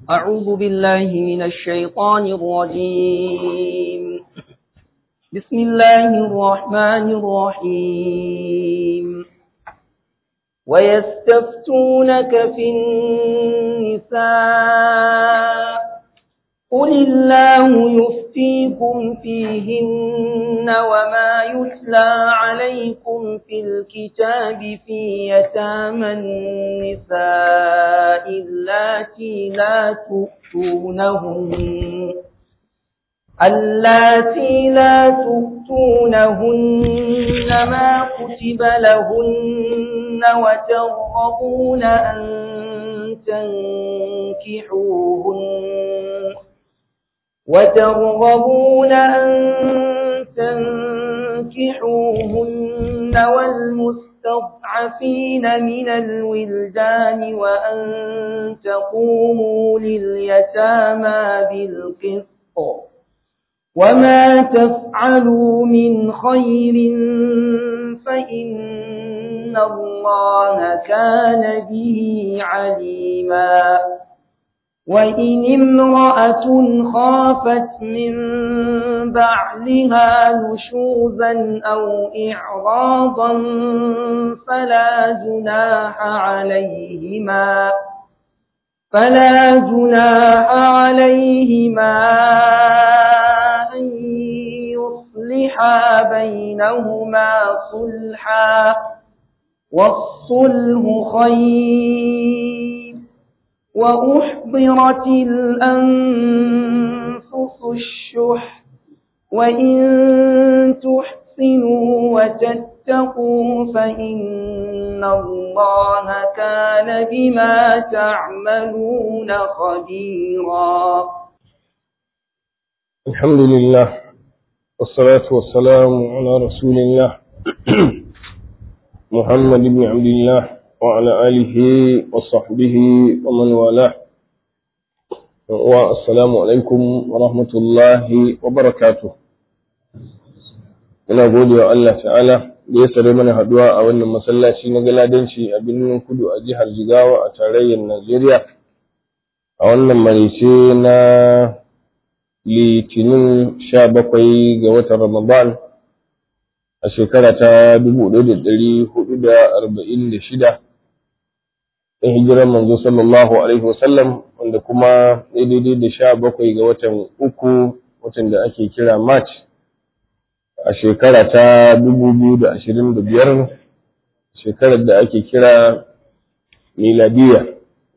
أعوذ بالله من الشيطان الرجيم بسم الله الرحمن الرحيم ويستفتونك في النساء قل الله يفتيكم فيهن وما يتلى عليكم في الكتاب في يتامى النساء اللاتي لا تؤتونهن اللاتي لا تؤتونهن ما كتب لهن وترغبون أن تنكحوهن وترغبون أن تنكحوهن والمستضعفين من الولدان وأن تقوموا لليتامى بالقسط وما تفعلوا من خير فإن الله كان به عليما وإن امرأة خافت من بعلها نشوزا أو إعراضا فلا جناح عليهما فلا جناح عليهما أن يصلحا بينهما صلحا والصلح خير وأحضرت الأنفس الشح وإن تحسنوا وتتقوا فإن الله كان بما تعملون خبيرا الحمد لله والصلاة والسلام على رسول الله محمد بن عبد الله وعلى آله وصحبه ومن والاه والسلام عليكم ورحمة الله وبركاته ina gode wa Allah ta'ala da ya sare mana haduwa a wannan masallaci na galadanci a birnin kudu a jihar Jigawa a tarayyar Najeriya a wannan marice na litinin sha bakwai ga watan Ramadan a shekara ta dubu ɗaya da ɗari hudu da arba'in da shida in hijirar manzo sallallahu alaihi wasallam wanda kuma daidai da sha bakwai ga watan uku watan da ake kira march a shekara ta dubu biyu da ashirin da biyar shekarar da ake kira miladiya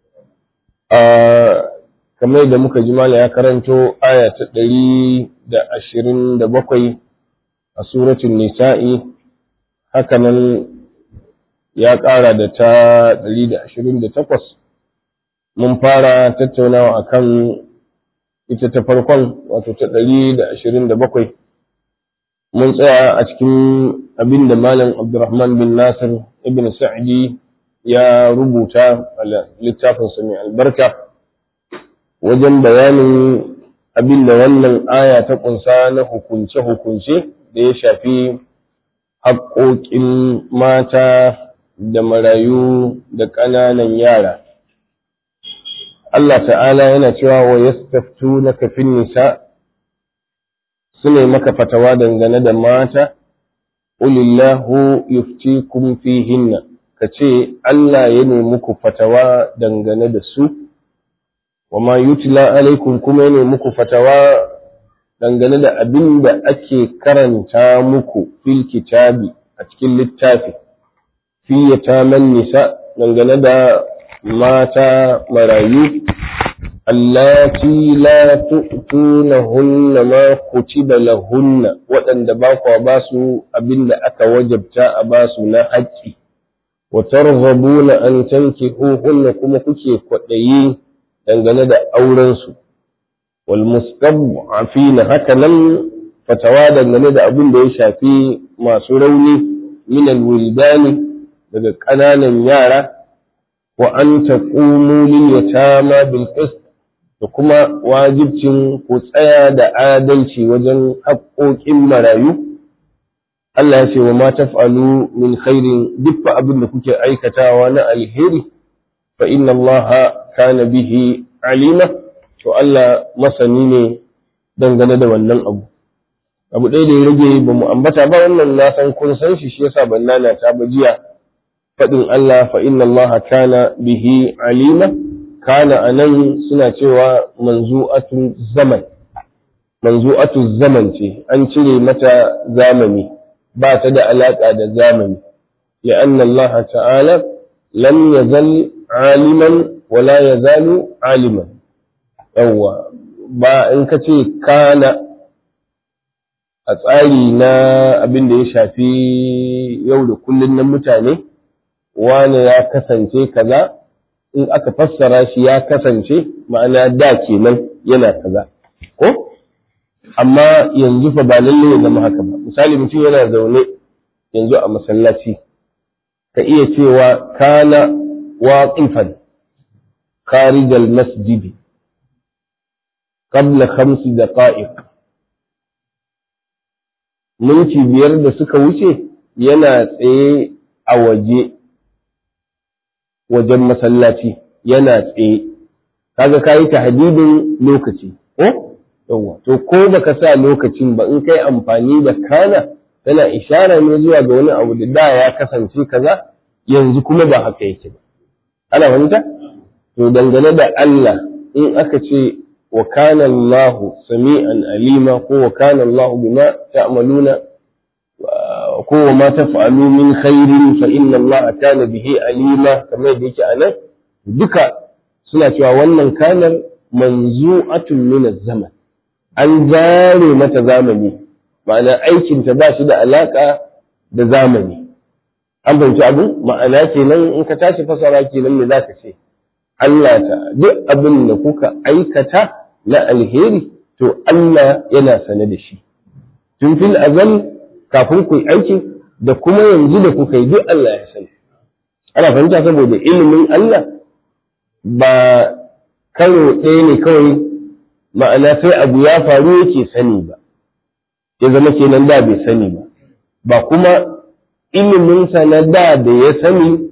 a kamar da muka ji mala ya karanto aya ta ɗari da ashirin da bakwai a suratun nisa'i hakanan ya ƙara da ta 128 mun fara tattaunawa akan ita ta farkon wato ta 127 mun tsaya a cikin abin da malam abdurrahman bin nasir ibn sa'di ya rubuta a littafinsa mai albarka wajen bayanin abin da wannan aya ta ƙunsa na hukunce-hukunce da ya shafi haƙoƙin mata da marayu da ƙananan yara. Allah ta'ala yana cewa wa yastaftu na kafin nisa su ne maka fatawa dangane da mata, Ulillahu yuftikum fihinna ka ce Allah ya nemi ku fatawa dangane da su, wa ma yutila alaikum kuma ya nemi ku fatawa dangane da abin da ake karanta muku fil kitabi a cikin littafi. fi yataman nisa dangane da mata marayu allati la tu'tunahunna ma kutiba lahunna waɗanda ba kwa ba su abinda aka wajabta a ba su na haƙƙi wa targhabuna an tankihuhunna kuma kuke kwaɗayi dangane da auren su wal mustad'afina haka nan fatawa dangane da abin da ya shafi masu rauni min al-wildani daga ƙananan yara wa an taqumu lil yatama bil qist da kuma wajibcin ku tsaya da adalci wajen haƙoƙin marayu Allah ya ce wa ma taf'alu min khairin duk abin da kuke aikatawa na alheri fa inna Allah kana bihi alima to Allah masani ne dangane da wannan abu abu ɗaya da ya rage ba mu ambata ba wannan na san kun san shi shi yasa ban nana ta ba jiya faɗin Allah fa inna Allah kana bihi alima kana anan suna cewa manzu'atu zaman manzu'atu zaman ce an cire mata zamani ba ta da alaka da zamani لأن الله تعالى لم يزل عالما ولا يزال عالما yawwa ba in ka ce kana a tsari na abin da ya shafi yau da kullun na mutane wane ya kasance kaza in aka fassara shi ya kasance ma'ana da kenan yana kaza ko amma yanzu fa ba lalle ya zama haka ba misali mutum yana zaune yanzu a masallaci ka iya cewa kana waqifan kharij al-masjid qabla khams daqa'iq minti biyar da suka wuce yana tsaye a waje wajen masallaci yana tsaye kaga kayi tahdidin lokaci ko yawa to ko baka sa lokacin ba in kai amfani da kana tana ishara ne zuwa ga wani abu da da ya kasance kaza yanzu kuma ba haka yake ba ana fahimta to dangane da Allah in aka ce wa kana Allah sami'an alima ko wa kana Allah bima ta'maluna ko wa ma taf'alu min khairin fa inna Allah kana bihi alima kamar da yake anan duka suna cewa wannan kanar manzu'atun min zaman an zare mata zamani ma'ana aikinta ba shi da alaka da zamani an fahimci abu ma'ana kenan in ka tashi fasara kenan me zaka ce Allah ta duk abin da kuka aikata na alheri to Allah yana sane da shi tun fil azal kafin ku aiki da kuma yanzu da kuka yi duk Allah ya sani ana fahimta saboda ilimin Allah ba karo ɗaya ne kawai ma'ana sai abu ya faru yake sani ba ya zama kenan da bai sani ba ba kuma iliminsa na da da ya sani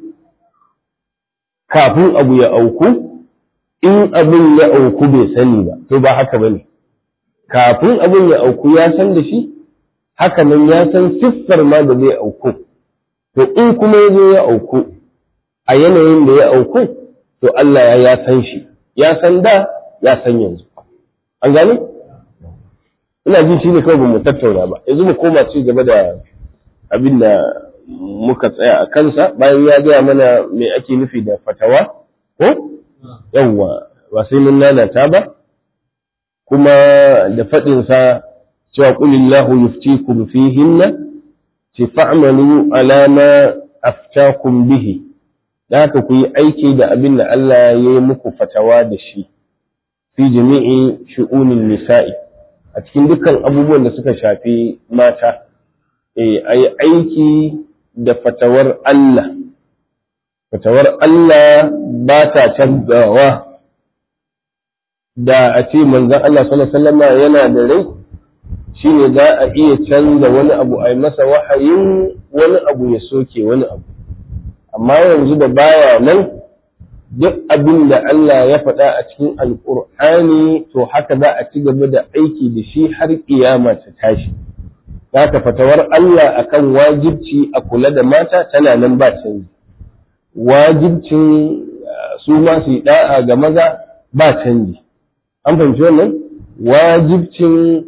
kafin abu ya auku in abin ya auku bai sani ba to ba haka bane kafin abin ya auku ya san da shi haka nan ya san siffar ma da zai auku to in kuma ya zo ya auku a yanayin da ya auku to Allah ya ya san shi ya san da ya san yanzu an gane ina jin shi ne kawai ba mu tattauna ba yanzu mu koma ci gaba da abin da muka tsaya a kansa bayan ya gaya mana me ake nufi da fatawa ko yawwa ba sai mun lalata ba kuma da faɗinsa cewa qulillahu yuftikum fihinna ci fa'malu ala ma aftakum bihi da haka ku yi aiki da abin da Allah ya yi muku fatawa da shi fi jami'i shu'unin nisa'i a cikin dukkan abubuwan da suka shafi mata eh ayi aiki da fatawar Allah fatawar Allah ba ta canzawa da a ce manzon Allah sallallahu alaihi wasallam yana da rai shine za a iya canza wani abu a yi masa wahayin wani abu ya soke wani abu amma yanzu da baya nan duk abin da Allah ya faɗa a cikin alƙur'ani to haka za a ci gaba da aiki da shi har ƙiyama ta tashi ka fatawar Allah akan wajibci a kula da mata tana nan ba canji wajibcin su ma su yi da'a ga maza ba canji an fahimci wannan wajibcin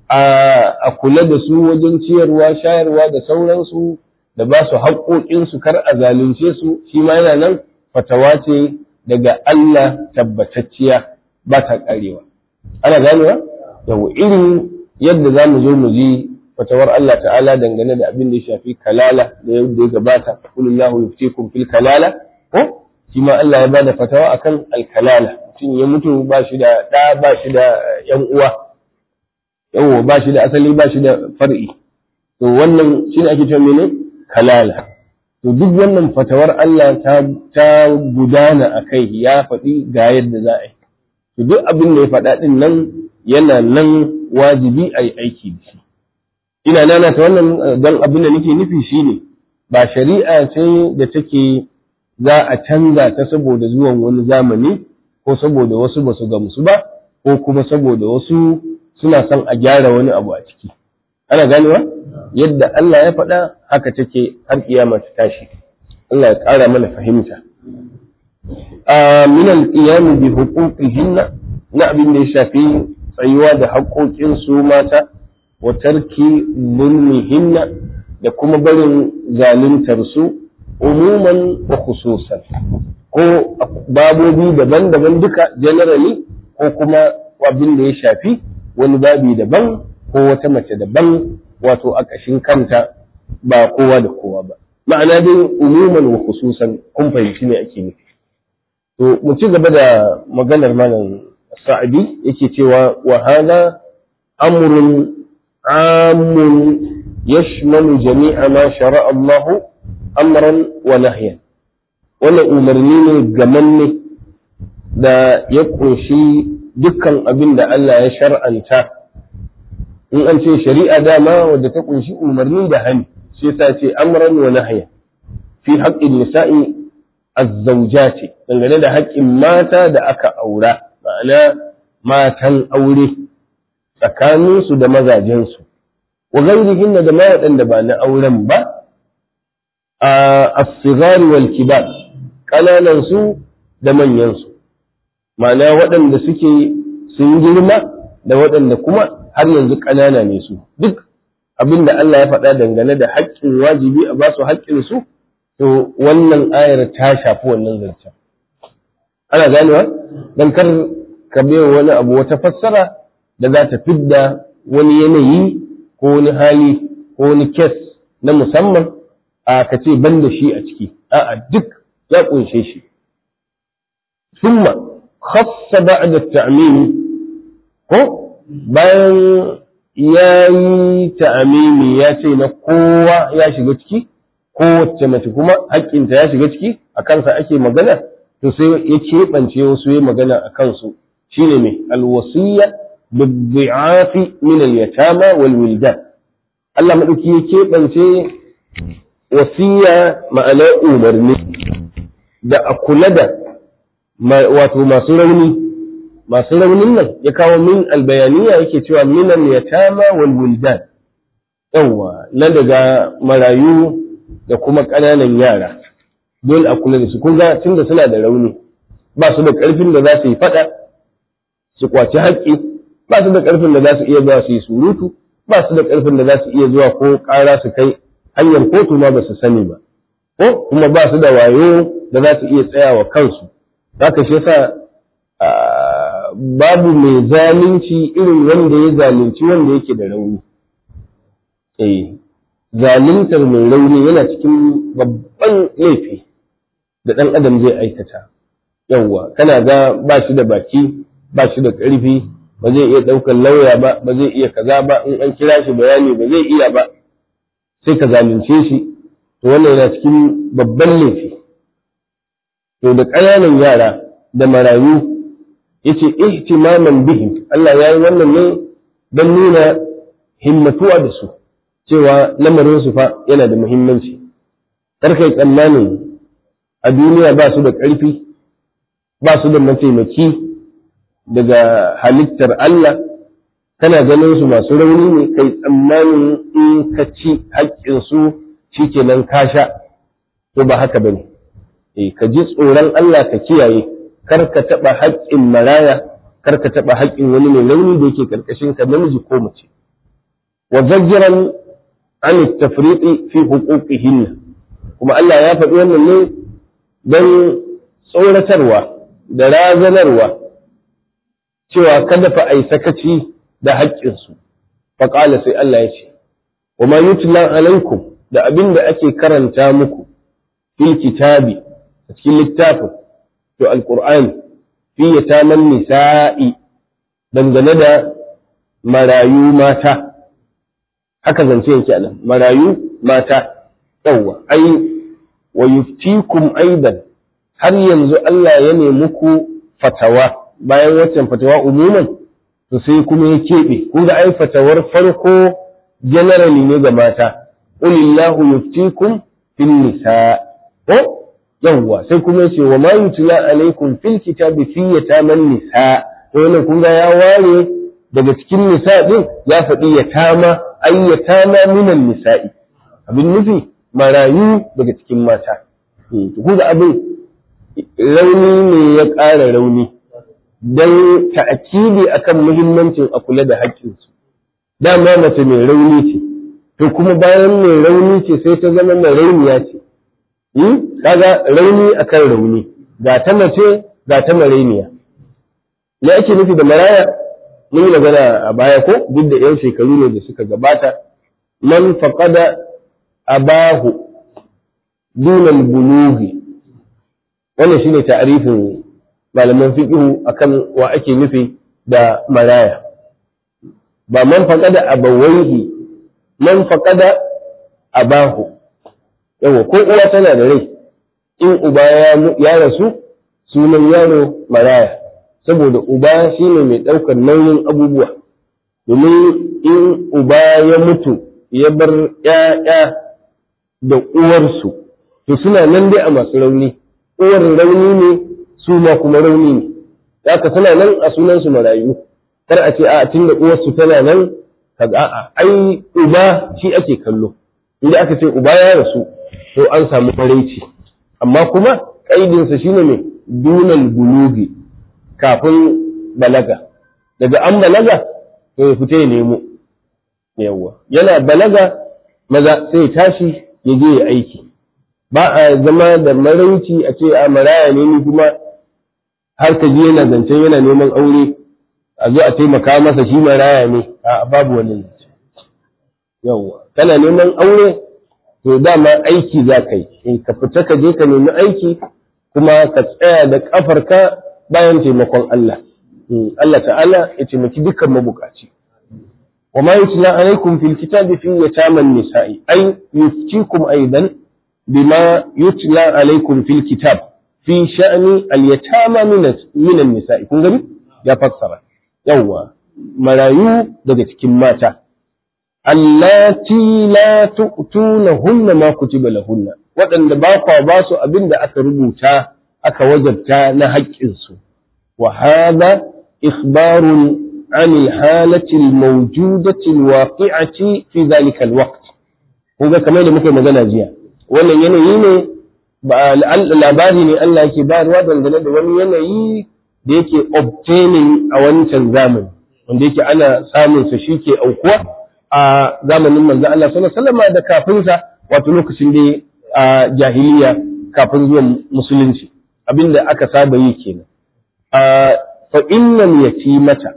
a kula da su wajen ciyarwa shayarwa da sauransu da ba su haƙoƙinsu kar a zalunce su shi ma yana nan fatawa ce daga Allah tabbatacciya ba ta ƙarewa ana ganewa yau irin yadda za mu zo mu ji fatawar Allah ta'ala dangane da abin da ya shafi kalala da yadda ya gabata kulillahu yuftikum fil kalala ko shi ma Allah ya bada fatawa akan alkalala mutum ya mutu ba shi da ɗa ba shi da ƴan uwa yawo ba shi da asali ba shi da far'i to wannan shine ake cewa mene kalala to duk wannan fatawar Allah ta ta gudana akai ya faɗi ga yadda za a yi to duk abin da ya faɗa din nan yana nan wajibi a yi aiki da shi ina nana ta wannan don abin da nake nufi shine ba shari'a ce da take za a canza ta saboda zuwan wani zamani ko saboda wasu ba su gamsu ba ko kuma saboda wasu suna son a gyara wani abu a ciki ana ganewa yadda Allah ya faɗa haka take har kiyama ta tashi Allah ya ƙara mana fahimta a min al-qiyam bi huquqihinna na abin da ya shafi tsayuwa da haƙoƙin su mata wa tarki zulmihinna da kuma barin zaluntar su umuman wa khususan ko babobi daban-daban duka generally ko kuma abin da ya shafi wani babi daban ko wata mace daban wato a ƙashin kanta ba kowa da kowa ba ma'ana dai umuman wa khususan kun fahimci ne ake nufi to mu ci gaba da maganar malam sa'adi yake cewa wa hada amrun amun yashmalu jami'a ma shara'a Allah amran wa nahyan wannan umarni ne gamanne da ya kunshi dukkan abin da Allah ya shar'anta in an ce shari'a dama wadda ta kunshi umarni da hani sai ta ce amran wa nahya fi haqqin nisa'i azzawjati dangane da haƙƙin mata da aka aura ma'ana matan aure tsakaninsu da mazajensu wa gairihin da ma waɗanda ba na auren ba a as-sighar wal kibar kananan su da manyan su ma'ana waɗanda suke sun girma da waɗanda kuma har yanzu ƙanana ne su duk abin da Allah ya faɗa dangane da haƙƙin wajibi a basu haƙƙin su to wannan ayar ta shafi wannan zancen ana ganewa dan kar ka bai wani abu wata fassara da za ta fidda wani yanayi ko wani hali ko wani kes na musamman a ka ce ban da shi a ciki a'a duk ya kunshe shi summa khassa ba'da ta'mimi ko bayan ya yi ta'amimi ya ce na kowa ya shiga ciki kowace mace kuma haƙƙinta ya shiga ciki a kansa ake magana to sai ya keɓance wasu ya magana a kansu shine mai alwasiyya biddi'afi min al-yatama wal wildan Allah madauki ya keɓance wasiya ma'ana umarni da a kula da wato masu rauni masu raunin nan ya kawo min albayaniya yake cewa min al-yatama wal wildan yawa na daga marayu da kuma ƙananan yara dole a kula da su kun ga tunda suna da rauni ba su da ƙarfin da za su yi faɗa su kwaci haƙƙi ba su da ƙarfin da za su iya zuwa su yi surutu ba su da ƙarfin da za su iya zuwa ko ƙara su kai hanyar kotu ma ba su sani ba ko kuma ba su da wayo da za su iya tsayawa kansu haka shi yasa babu mai zalunci irin wanda ya zalunci wanda yake da rauni eh zaluntar mai rauni yana cikin babban laifi da ɗan adam zai aikata yawwa kana ga ba shi da baki ba shi da ƙarfi ba zai iya ɗaukar lauya ba ba zai iya kaza ba in an kira shi bayani ba zai iya ba sai ka zalunce shi to wannan yana cikin babban laifi to da ƙananan yara da marayu yace ihtimaman bihim Allah ya yi wannan ne don nuna himmatuwa da su cewa lamarin su fa yana da muhimmanci karkai tsammanin a duniya ba su da ƙarfi ba su da mataimaki daga halittar Allah kana ganin su masu rauni ne kai tsammanin in ka ci haƙƙinsu shi kenan ka sha to ba haka bane eh ka ji tsoron Allah ka kiyaye kar ka taɓa haƙƙin maraya kar ka taɓa haƙƙin wani mai launi da yake ƙarƙashin ka namiji ko mace wa zajjiran an tafriqi fi huquqihin kuma Allah ya faɗi wannan ne don tsoratarwa da razanarwa cewa kada fa ai sakaci da haƙƙinsu faƙala sai Allah ya ce wa ma yutla alaikum da abin da ake karanta muku fil kitabi a cikin littafin to alqur'ani fi yataman nisa'i dangane da marayu mata haka zance yake anan marayu mata yawwa ai wa yuftikum aidan har yanzu Allah ya nemi ku fatawa bayan waccan fatawa umuman to sai kuma ya keɓe kun ga ai fatawar farko generally ne ga mata ulillahu yuftikum fil nisa ko yawwa sai kuma yace wa ma yutla alaikum fil kitabi fi yataman nisa to wannan kun ga ya ware daga cikin nisa din ya faɗi yatama ay yatama minan nisa'i abin nufi marayu daga cikin mata ku ga abin rauni ne ya ƙara rauni don ta'akidi akan muhimmancin a kula da haƙƙinsu dama mace mai rauni ce to kuma bayan mai rauni ce sai ta zama mai rauniya ce kaga rauni akan rauni ga ta mace ga ta marainiya me ake nufi da maraya mun yi magana a baya ko duk da yan shekaru ne da suka gabata man faqada abahu dunal bulughi wannan shine ta'rifin malaman fiqhu akan wa ake nufi da maraya ba man faqada abawaihi man faqada abahu yawa ko uwa tana da rai in uba ya rasu sunan yaro maraya saboda uba shine mai ɗaukar nauyin abubuwa domin in uba ya mutu ya bar ‘ya'ya da uwarsu to suna nan dai a masu rauni uwar rauni ne su ma kuma rauni ne haka suna nan a sunansu marayu kar a ce a tun da uwarsu tana nan kaga a'a ai uba shi ake kallo inda aka ce uba ya rasu to an samu maraici amma kuma kaidinsa shine mai dunan bulugi kafin balaga daga an balaga to ya fita ya nemo yawwa yana balaga maza sai ya tashi ya je ya aiki ba a zama da marauci a ce a maraya ne ni kuma har ka je yana zancen yana neman aure a zo a taimaka masa shi maraya ne a babu wani zance yawwa kana neman aure to dama aiki za ka yi ka fita ka je ka nemi aiki kuma ka tsaya da kafarka bayan taimakon Allah Allah ta'ala ya taimaki dukkan mabukaci wa ma yutla alaikum fil kitabi fi yataman nisa'i ay yuftikum aidan bima yutla alaikum fil kitab fi sha'ni al yatama min an nisa'i kun gani ya fassara yawa marayu daga cikin mata allati la tu'tunahunna ma kutiba lahunna waɗanda ba kwa ba su abin da aka rubuta aka wajabta na haƙƙinsu wa hada ikhbarun عن الحالة الموجودة الواقعة في ذلك الوقت kuga kamar da muka magana jiya wannan yanayi ne ba labari ne Allah yake bayarwa dangane da wani yanayi da yake obtaining a wancan zamani wanda yake ana samun sa shi ke aukuwa a zamanin manzo Allah sallallahu alaihi wasallam da kafin sa wato lokacin da a jahiliya kafin zuwan musulunci abinda aka saba yi kenan a fa innal yatimata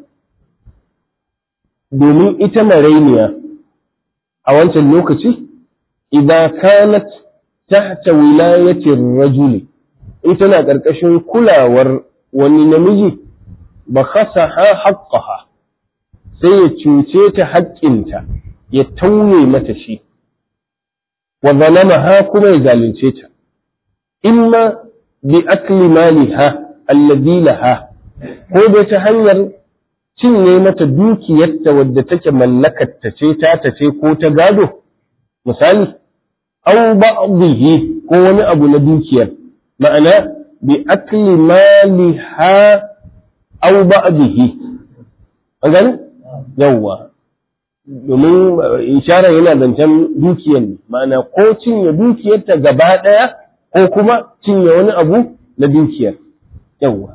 domin ita marainiya a wancan lokaci idan kanat tahta wilayatin rajuli in tana ƙarƙashin kulawar wani namiji ba kasa ha haƙƙaha sai ya cuce ta haƙƙinta ya tauye mata shi wa zalama ha kuma ya zalunce ta imma bi akli maliha alladhi laha ko da ta hanyar cinye mata dukiyarta wadda take mallakarta ce ta ta ce ko ta gado misali aw ba'dhihi ko wani abu na dukiyar ma'ana bi akli maliha aw ba'dhihi an gane yawwa domin ishara yana zancen dukiyar ne ma'ana ko cinye dukiyarta gaba ɗaya ko kuma cinye wani abu na dukiyar yawwa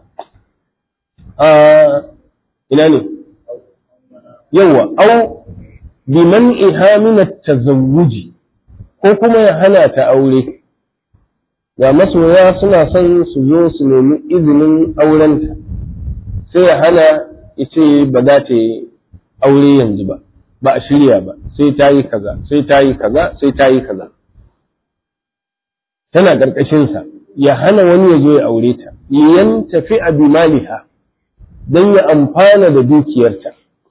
ina ne yawa au biman ihamina tazawuji ko kuma ya hana ta aure ga masoya suna son su zo su nemi izinin aurenta sai ya hana ya ce ba za ta yi aure yanzu ba ba a shirya ba sai ta yi kaza sai ta yi kaza sai ta yi kaza tana ƙarƙashinsa ya hana wani ya zo ya aure ta yan tafi a bimaliha don ya amfana da dukiyarta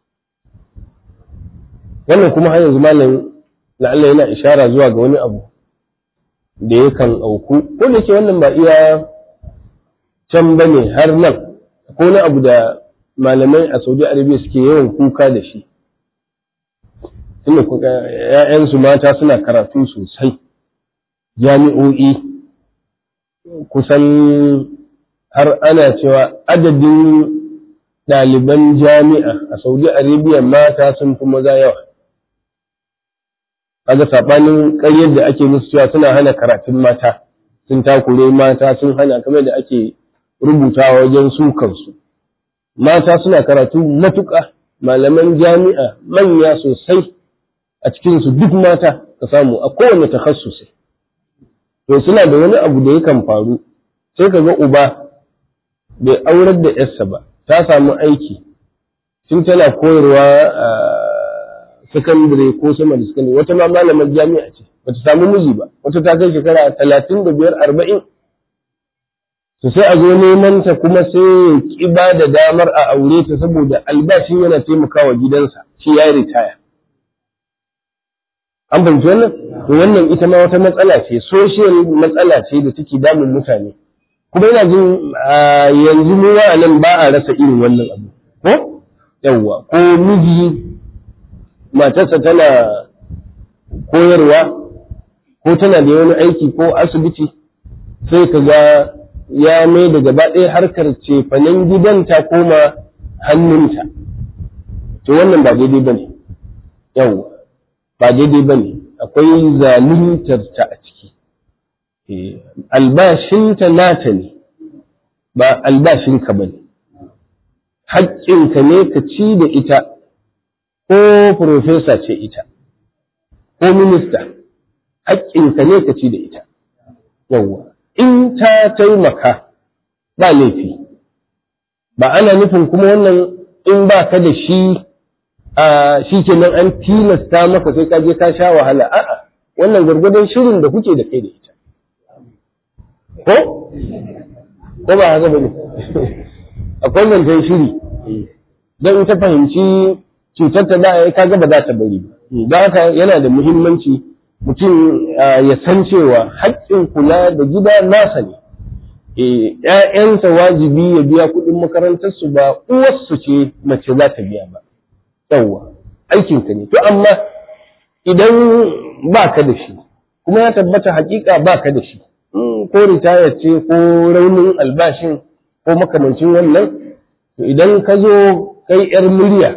wannan kuma har yanzu malam la'alla yana ishara zuwa ga wani abu da yakan auku ko da ke wannan ba iya can ba ne har nan ko wani abu da malamai a saudi arabia suke yawan kuka da shi tunda ‘ya'yansu mata suna karatu sosai jami'o'i kusan har ana cewa adadin ɗaliban jami'a a Saudi Arabia mata sun fi maza yawa. Kaga saɓanin ƙaryar da ake musu cewa suna hana karatun mata, sun takure mata sun hana kamar da ake rubutawa wajen su kansu. Mata suna karatu matuƙa, malaman jami'a manya sosai a cikinsu duk mata ka samu a kowane takhassusi. To suna da wani abu da yakan faru, sai ka ga uba bai aurar da ‘yarsa ba, ta samu aiki tun tana koyarwa a sakandare ko sama da sakandare wata ma malamar jami'a ce bata samu miji ba wata ta kai shekara talatin da biyar arba'in to sai a zo neman ta kuma sai ki ba da damar a aure ta saboda albashin yana taimakawa gidansa shi ya yi ritaya an fahimci wannan to wannan ita ma wata matsala ce social matsala ce da take damun mutane kuma yana jin yanzu mu nan ba a rasa irin wannan abu ko yawwa ko miji matarsa tana koyarwa ko tana da wani aiki ko asibiti sai ka ga ya mai da gaba ɗaya harkar cefanen gidan ta koma hannunta to wannan ba daidai ba ne yawwa ba daidai ba ne akwai zaluntar ta a ciki albashinta nata ne ba albashinka ba ne haƙƙinka ne ka ci da ita ko profesa ce ita ko minista haƙƙinka ne ka ci da ita yawwa in ta taimaka ba laifi ba ana nufin kuma wannan in ba ka da shi a shi kenan an tilasta maka sai ka je ka sha wahala a'a wannan gwargwadon shirin da kuke da kai da ita ko ko ba haka bane akwai zancen shiri don ta fahimci cutar ta da kaga ba za ta bari ba don haka yana da muhimmanci mutum ya san cewa haƙƙin kula da gida nasa ne ‘ya'yansa wajibi ya biya kuɗin makarantarsu ba uwarsu ce mace za ta biya ba yawwa aikinka ne to amma idan ba ka da shi kuma ya tabbata hakika ba ka da shi ko ritaya ce ko raunin albashin ko makamancin wannan to idan ka zo kai yar murya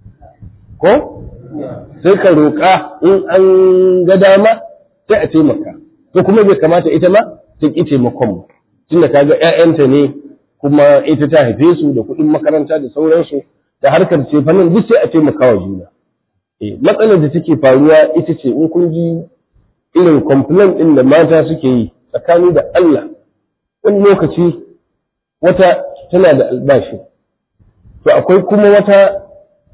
ko sai ka roƙa in an ga dama sai a taimaka to kuma bai kamata ita ma ta ƙi taimakon mu tunda ka ga ‘ya'yanta ne kuma ita ta haife su da kuɗin makaranta da sauransu da harkar ce fannin duk sai a taimaka wa juna matsalar da take faruwa ita ce in kun ji irin complaint ɗin da mata suke yi tsakani da Allah wani lokaci wata tana da albashi to akwai kuma wata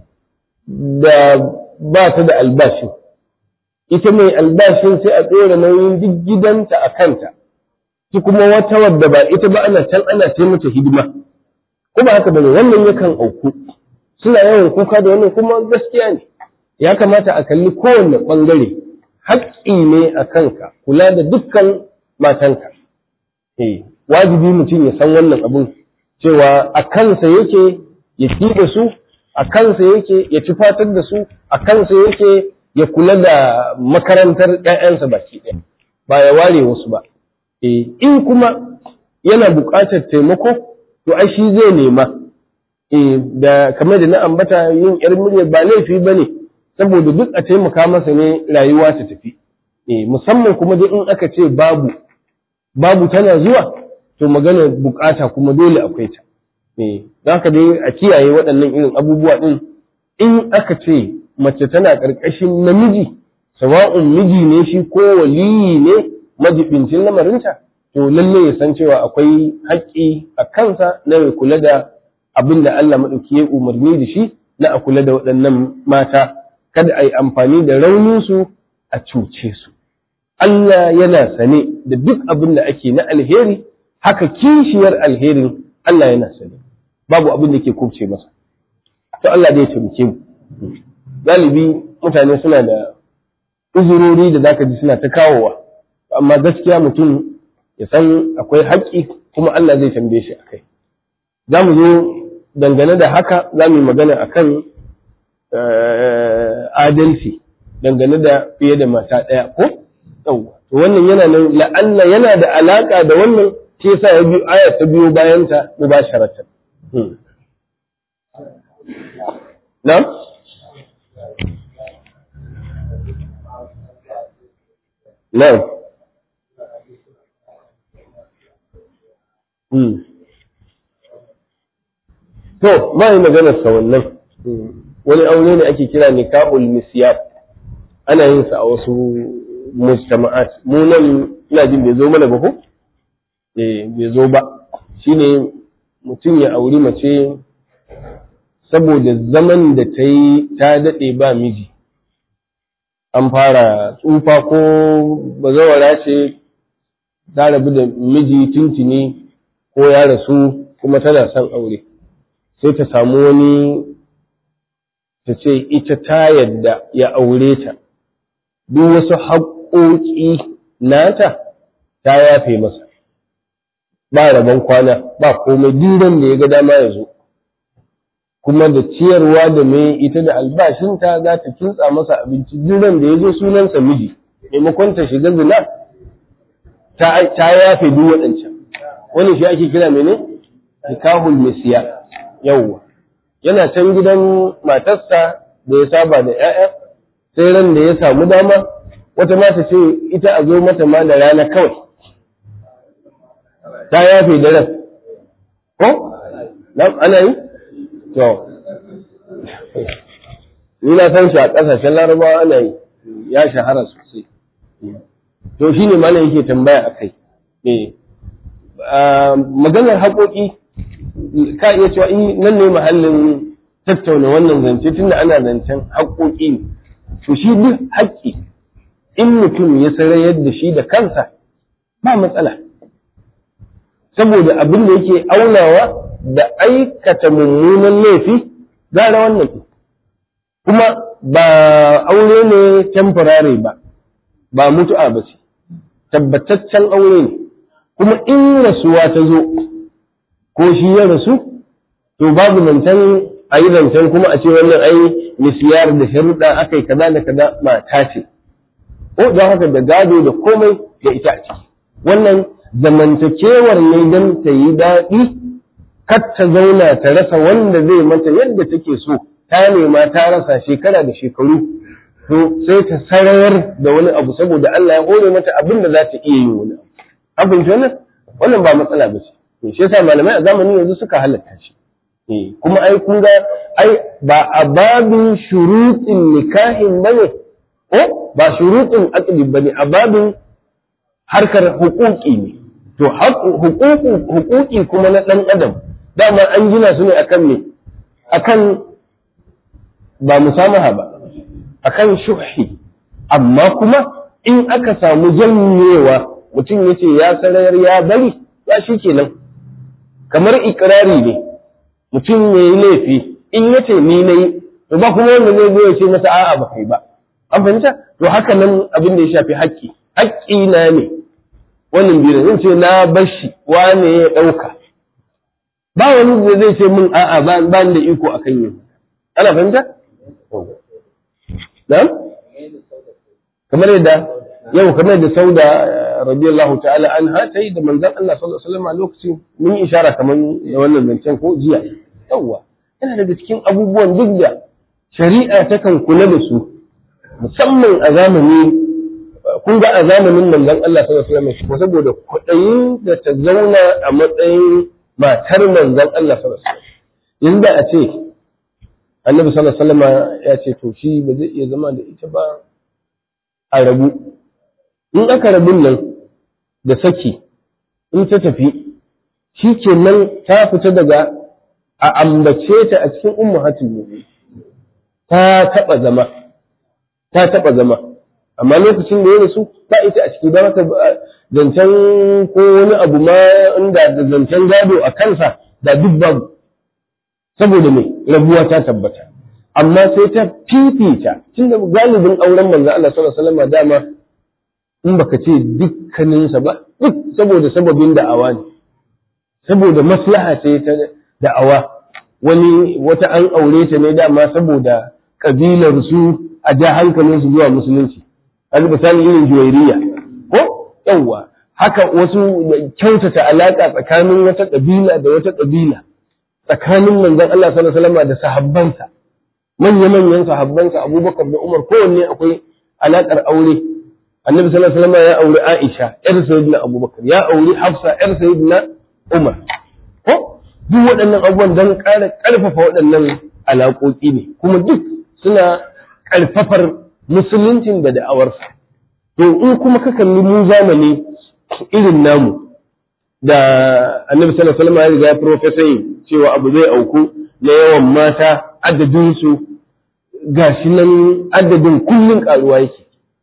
da ba ta da albashi ita mai albashin sai a tsere nauyin duk gidanta a kanta ki kuma wata wadda ba ita ba ana can ana ce mata hidima ko ba haka bane wannan yakan auku suna yawan kuka da wannan kuma gaskiya ne ya kamata a kalli kowanne ɓangare haƙƙi ne a kanka kula da dukkan matanka eh wajibi mutum ya san wannan abun cewa a kansa yake ya ci da su a kansa yake ya ci fatar da su a kansa yake ya kula da makarantar ƴaƴansa baki ɗaya ba ya ware wasu ba eh in kuma yana buƙatar taimako to ai shi zai nema eh da kamar da na ambata yin yar murya ba laifi bane saboda duk a taimaka masa ne rayuwa ta tafi eh musamman kuma dai in aka ce babu babu tana zuwa to magana bukata kuma dole akwai ta eh zaka dai a kiyaye waɗannan irin abubuwa din in aka ce mace tana ƙarƙashin namiji sawa'un miji ne shi ko waliyi ne majibincin lamarinta to lalle ya san cewa akwai haƙƙi a kansa na ya kula da abin da Allah maɗauki ya umarni da shi na a kula da waɗannan mata kada a yi amfani da rauninsu a cuce su Allah yana sane da duk abin da ake na alheri haka kishiyar alherin Allah yana sane babu abin da ke kubce masa to Allah dai ya taimake mu galibi mutane suna da uzurori da zaka ji suna ta kawowa amma gaskiya mutum ya san akwai haƙƙi kuma Allah zai tambaye shi akai za mu zo dangane da haka za mu yi magana akan adalci dangane da fiye da mata ɗaya ko yawwa to wannan yana nan la'alla yana da alaka da wannan shi yasa ya biyo aya ta biyo bayan ta mubasharatan na'am na'am To, ba yi maganar sa wannan, wani aure ne ake kira nikahul misyar, ana yin sa a wasu mujtama'at. Mu nan ina jin bai zo mana ba ko? Eh, bai zo ba. Shine mutum ya auri mace saboda zaman da ta yi ta daɗe ba miji. An fara tsufa ko bazawara ce ta rabu da miji tuntuni ko ya rasu kuma tana son aure. sai ta samu wani ta ce ita ta yadda ya aure ta duk wasu haƙoƙi nata ta yafe masa ba rabon kwana ba komai duran da ya ga dama ya zo kuma da ciyarwa da mai ita da albashinta za ta kintsa masa abinci duran da ya zo sunansa miji maimakon ta shiga zina ta yafe duk waɗancan wani shi ake kira mene nikahul misiya yawwa yana can gidan matarsa da ya saba da ‘ya'ya sai ran da ya samu dama wata mata ce ita a zo mata ma da rana kawai ta yafe da ran ko? ana yi? to ni na san shi a ƙasashen larabawa ana yi ya shahara sosai to shi ne mana yake tambaya a kai maganar haƙoƙi ka iya cewa in nan ne mahallin tattauna wannan zance tunda ana zancen haƙoƙi ne to shi duk haƙƙi in mutum ya sarayar da shi da kansa ba matsala saboda abin da yake aunawa da aikata mummunan laifi gara wannan kuma ba aure ne temporary ba ba mutu'a ba ce tabbataccen aure ne kuma in rasuwa ta zo ko shi ya rasu to babu zancen a yi zancen kuma a ce wannan ai misiyar da sharuɗa aka yi kaza da kaza mata ce ko don haka da gado da komai da ita a ciki wannan zamantakewar ne don ta yi daɗi kar ta zauna ta rasa wanda zai mata yadda take so ta nema ta rasa shekara da shekaru to sai ta sarayar da wani abu saboda Allah ya hore mata abin da za ta iya yin wani abu abin wannan wannan ba matsala ba ce shi yasa malamai a zamanin yanzu suka halatta shi kuma ai kun ga ai ba a babin shuruɗin nikahin bane ko ba shuruɗin aqdi bane a babin harkar hukuki ne to hukuki kuma na ɗan adam dama an gina su ne akan ne akan ba musamaha ba akan shuhi amma kuma in aka samu janyewa mutum ya ce ya sarayar ya bari ya shi kenan kamar ikirari ne mutum ya yi laifi in ya ce ni na yi to ba kuma wanda zai zo ya ce masa a'a ba kai ba an fahimta to haka nan abin da ya shafi haƙƙi haƙƙi na ne wannan biyu zan ce na bashi wane ya ɗauka ba wani da zai ce min a'a ba ni da iko akan yin ana fahimta na'am kamar yadda yau kamar da sauda radiyallahu ta'ala an ta yi da manzan Allah sallallahu alaihi wasallam a lokacin mun yi ishara kamar da wannan zancen ko jiya yawwa yana daga cikin abubuwan duk da shari'a takan kula da su musamman a zamani kun ga a zamanin manzan Allah sallallahu alaihi wasallam saboda kuɗin da ta zauna a matsayin matar manzan Allah sallallahu alaihi wasallam yanzu da a ce annabi sallallahu alaihi wasallam ya ce to shi ba zai iya zama da ita ba a rabu in aka rabin nan da saki in ta tafi shi ke nan ta fita daga a ambace ta a cikin ummahatul mu'min ta taba zama ta taba zama amma lokacin da ya rasu ba ita a ciki ba haka zancen ko wani abu ma inda da zancen gado a kansa da duk babu saboda mai rabuwa ta tabbata amma sai ta fifita tunda galibin auren manzo Allah sallallahu alaihi wasallam dama in baka ce dukkaninsa ba duk saboda sababin da'awa ne saboda maslaha ce ta da'awa wani wata an aure ta ne dama saboda kabilar su a ja hankalin su zuwa musulunci an misali irin juwairiya ko yawwa haka wasu kyautata alaƙa tsakanin wata ƙabila da wata ƙabila tsakanin manzon Allah sallallahu alaihi wasallam da sahabbansa manya-manyan sahabbansa Abubakar da Umar kowanne akwai alaƙar aure Annabi sallallahu alaihi wasallam ya auri Aisha ƴar Sayyidina Abubakar ya auri Hafsa ƴar Sayyidina Umar ko duk waɗannan abubuwan don ƙara ƙarfafa waɗannan alaƙoƙi ne kuma duk suna ƙarfafar musuluncin da da'awarsa to in kuma ka kalli mu zamani irin namu da annabi sallallahu alaihi wasallam ya riga profesai cewa abu zai auku na yawan mata adadin su gashi nan adadin kullun karuwa yake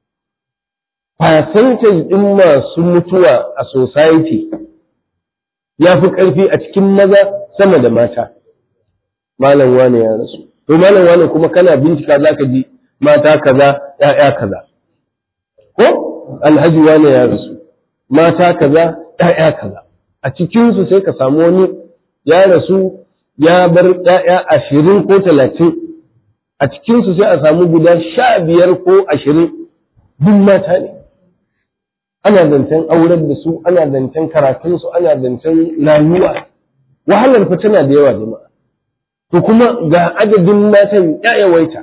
percentage din masu mutuwa a society ya fi ƙarfi a cikin maza sama da mata malam wane ya rasu to malam wane kuma kana bincika zaka ji mata kaza ya'ya kaza ko alhaji wane ya rasu mata kaza ‘ya'ya kaza a cikinsu sai ka samu wani ya rasu ya bar ‘ya'ya ashirin ko talatin a cikinsu sai a samu guda sha biyar ko ashirin duk mata ne ana zancen aurar da su ana zancen karatunsu ana zancen rayuwa wahalar fa tana da yawa jama'a to kuma ga adadin matan ya yawaita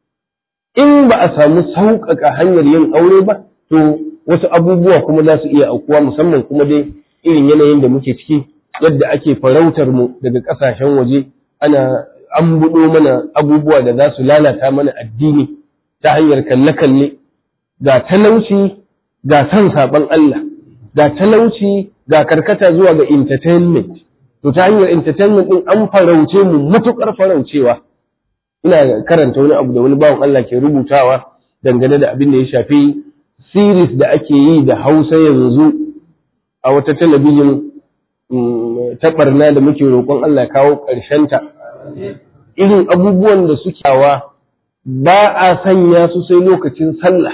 in ba a samu sauƙaƙa hanyar yin aure ba to wasu abubuwa kuma za su iya aukuwa musamman kuma dai irin yanayin da muke ciki yadda ake farautar mu daga ƙasashen waje ana an buɗo mana abubuwa da za su lalata mana addini ta hanyar kalle-kalle ga talauci ga san saɓon Allah ga talauci ga karkata zuwa ga entertainment to ta hanyar entertainment ɗin an farauce mu matuƙar faraucewa ina karanta wani abu da wani bawan Allah ke rubutawa dangane da abin da ya shafi series da ake yi da hausa yanzu a wata talabijin ta barna da muke roƙon Allah kawo ta. irin abubuwan da suke hawa ba a sanya su sai lokacin sallah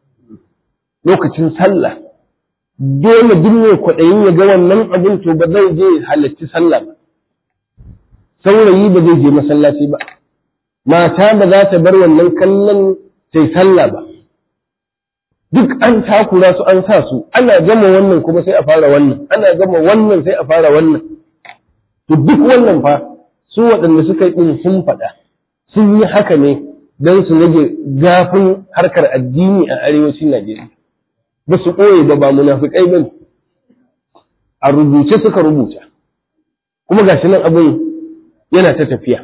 lokacin sallah dole duk mai kwaɗayin ya ga wannan abin to ba zai je halarci sallah ba saurayi ba zai je masallaci ba mata ba za ta bar wannan kallon sai sallah ba duk an takura su an sa su ana gama wannan kuma sai a fara wannan ana gama wannan sai a fara wannan to duk wannan fa su waɗanda suka yi sun faɗa sun yi haka ne don su rage gafin harkar addini a arewacin Najeriya ba su ɓoye ba ba munafiƙai ba a rubuce suka rubuta kuma gashi nan abin yana ta tafiya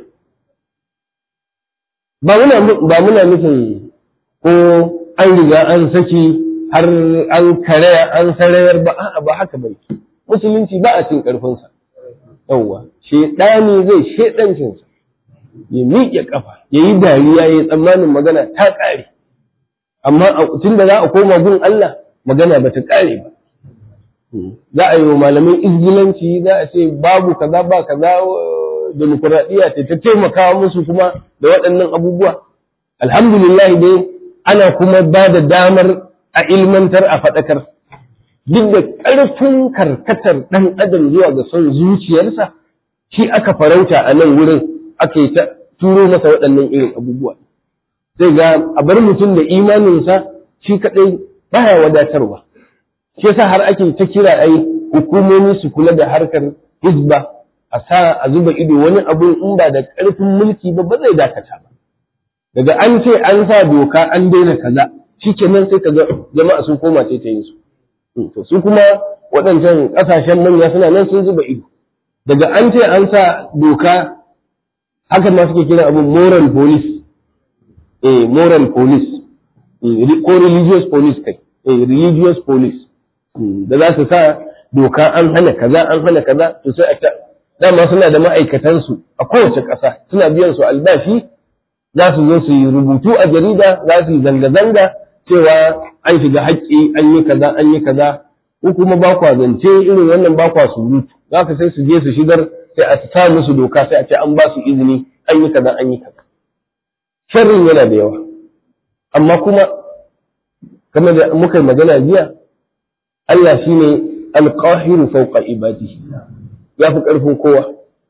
ba muna nufin ko an riga an saki har an karaya an sarayar ba a'a ba haka bai musulunci ba a cin karfinsa yawwa shedani zai shedancinsa ya miƙe kafa ya yi dariya ya yi tsammanin magana ta ƙare amma tun da za a koma gun Allah magana ba ta ƙare ba za a yi wa malamai izgilanci za a ce babu kaza ba kaza demokuraɗiyya ce ta taimaka musu kuma da waɗannan abubuwa alhamdulillah dai ana kuma ba da damar a ilmantar a faɗakar duk da ƙarfin karkatar ɗan adam zuwa ga son zuciyarsa shi aka farauta a nan wurin aka yi ta turo masa waɗannan irin abubuwa sai ga a bar mutum da imaninsa shi kaɗai baya wadatarwa shi yasa har ake ta kira ai hukumomi su kula da harkar hizba a sa a zuba ido wani abu in ba da ƙarfin mulki ba ba zai dakata ba daga an ce an sa doka an daina kaza shikenan sai kaga jama'a sun koma sai ta yin su to su kuma waɗancan ƙasashen manya suna nan sun zuba ido daga an ce an sa doka hakan ma suke kira abin moral police eh moral police ko religious police kai eh religious police da za su sa doka an hana kaza an hana kaza to sai a dama suna da ma'aikatansu a kowace ƙasa suna biyan su albashi za su zo su yi rubutu a jarida za su yi zanga-zanga cewa an shiga haƙƙi an yi kaza an yi kaza ko kuma ba kwa zance irin wannan ba kwa surutu za ka sai su je su shigar sai a sa musu doka sai a ce an ba su izini an yi kaza an yi kaza sharrin yana da yawa amma kuma kamar da muka yi magana jiya Allah shine alqahiru fawqa ibadihi ya fi ƙarfin kowa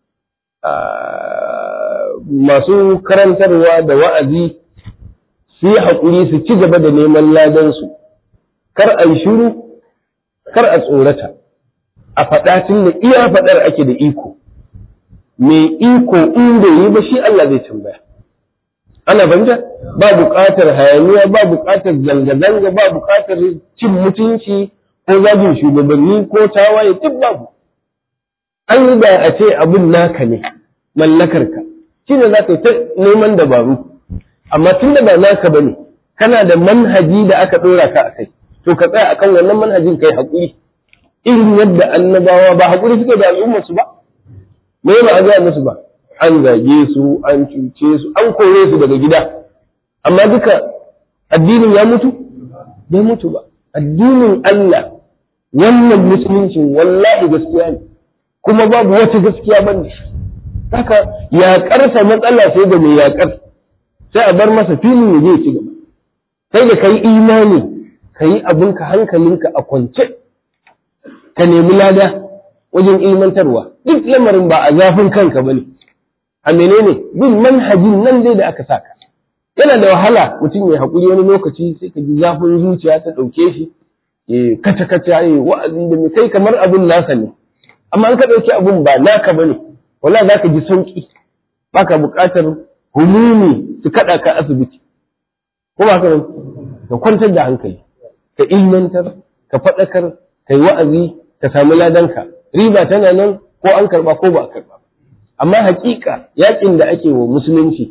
masu karantarwa da wa'azi su yi haƙuri su ci gaba da neman ladansu kar a yi shiru kar a tsorata a faɗa tun da iya faɗar ake da iko mai iko in bai yi ba shi Allah zai tambaya ana banja ba buƙatar hayaniya ba buƙatar zanga-zanga ba buƙatar cin mutunci ko zagin shugabanni ko tawaye duk babu an yi da a ce abin naka ne mallakarka shi ne za ka yi ta neman dabaru amma tun da ba naka ba ne kana da manhaji da aka ɗora ka a kai to ka tsaya akan wannan manhajin kai haƙuri irin yadda annabawa ba haƙuri suke da al'ummarsu ba me ba a gaya musu ba an zage su an cuce su an kore su daga gida amma duka addinin ya mutu bai mutu ba addinin Allah wannan musuluncin wallahi gaskiya ne kuma babu wata gaskiya ban da shi haka yaƙarsa matsala sai da mai yaƙar sai a bar masa filin ya je ci gaba sai da kai imani ka yi abinka hankalinka a kwance ka nemi lada wajen ilmantarwa duk lamarin ba a zafin kanka ba ne a menene bin manhajin nan dai da aka saka yana da wahala mutum ya haƙuri wani lokaci sai ka ji zafin zuciya ta ɗauke shi ya kaca kaca ya wa'azi da kai kamar abin nasa ne amma an ka ɗauki abin ba naka ba ne wala za ka ji sauƙi ba ka buƙatar humumi su kaɗa ka asibiti ko ba ka ka kwantar da hankali ka ilmantar ka faɗakar ka yi wa'azi ka samu ladanka riba tana nan ko an karɓa ko ba a karɓa amma haƙiƙa yaƙin da ake wa musulunci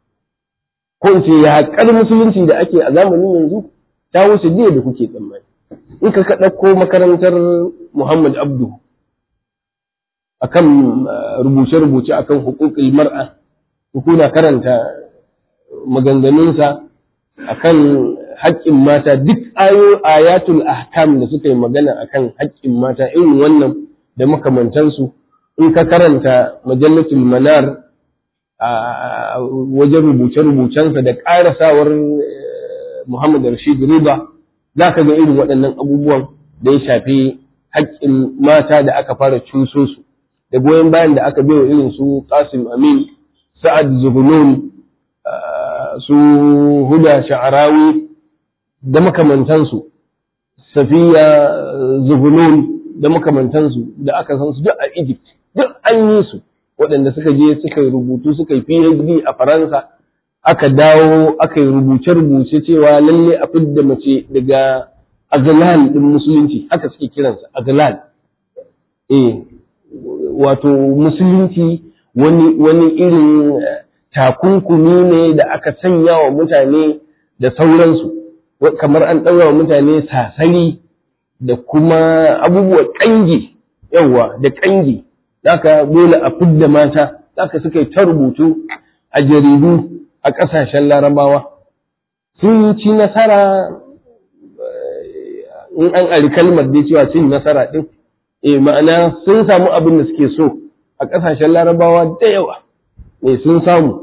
ko in ce yaƙar musulunci da ake a zamanin yanzu ta wuce jiya da kuke tsammani in ka ka ɗauko makarantar Muhammad Abdu akan rubuce-rubuce akan hukukul mar'a kuna karanta maganganunsa akan haƙƙin mata duk ayo ayatul ahkam da suka yi magana akan haƙƙin mata irin wannan da makamantansu in ka karanta majallatul manar a wajen rubuce-rubucensa da ƙarasawar Muhammad Rashid Riba za ka ga irin waɗannan abubuwan da ya shafi haƙƙin mata da aka fara cuso su da goyon bayan da aka bai wa irin su Qasim Amin Sa'ad Zuhunun su Huda Sha'arawi da makamantansu Safiya Zuhunun da makamantansu da aka san su duk a Egypt duk an yi su waɗanda suka je suka yi rubutu suka yi PhD a Faransa aka dawo aka yi rubuce-rubuce cewa lalle a fidda mace daga azlal din musulunci haka suke kiransa azlal eh wato musulunci wani wani irin takunkumi ne da aka sanya wa mutane da sauransu kamar an ɗaura wa mutane sasari da kuma abubuwa ƙangi yawa da ƙangi haka dole a fidda mata haka suka yi ta rubutu a jaridu a ƙasashen larabawa sun ci nasara in an ari kalmar da cewa cin nasara ɗin e ma'ana sun samu abin da suke so a ƙasashen larabawa da yawa ne sun samu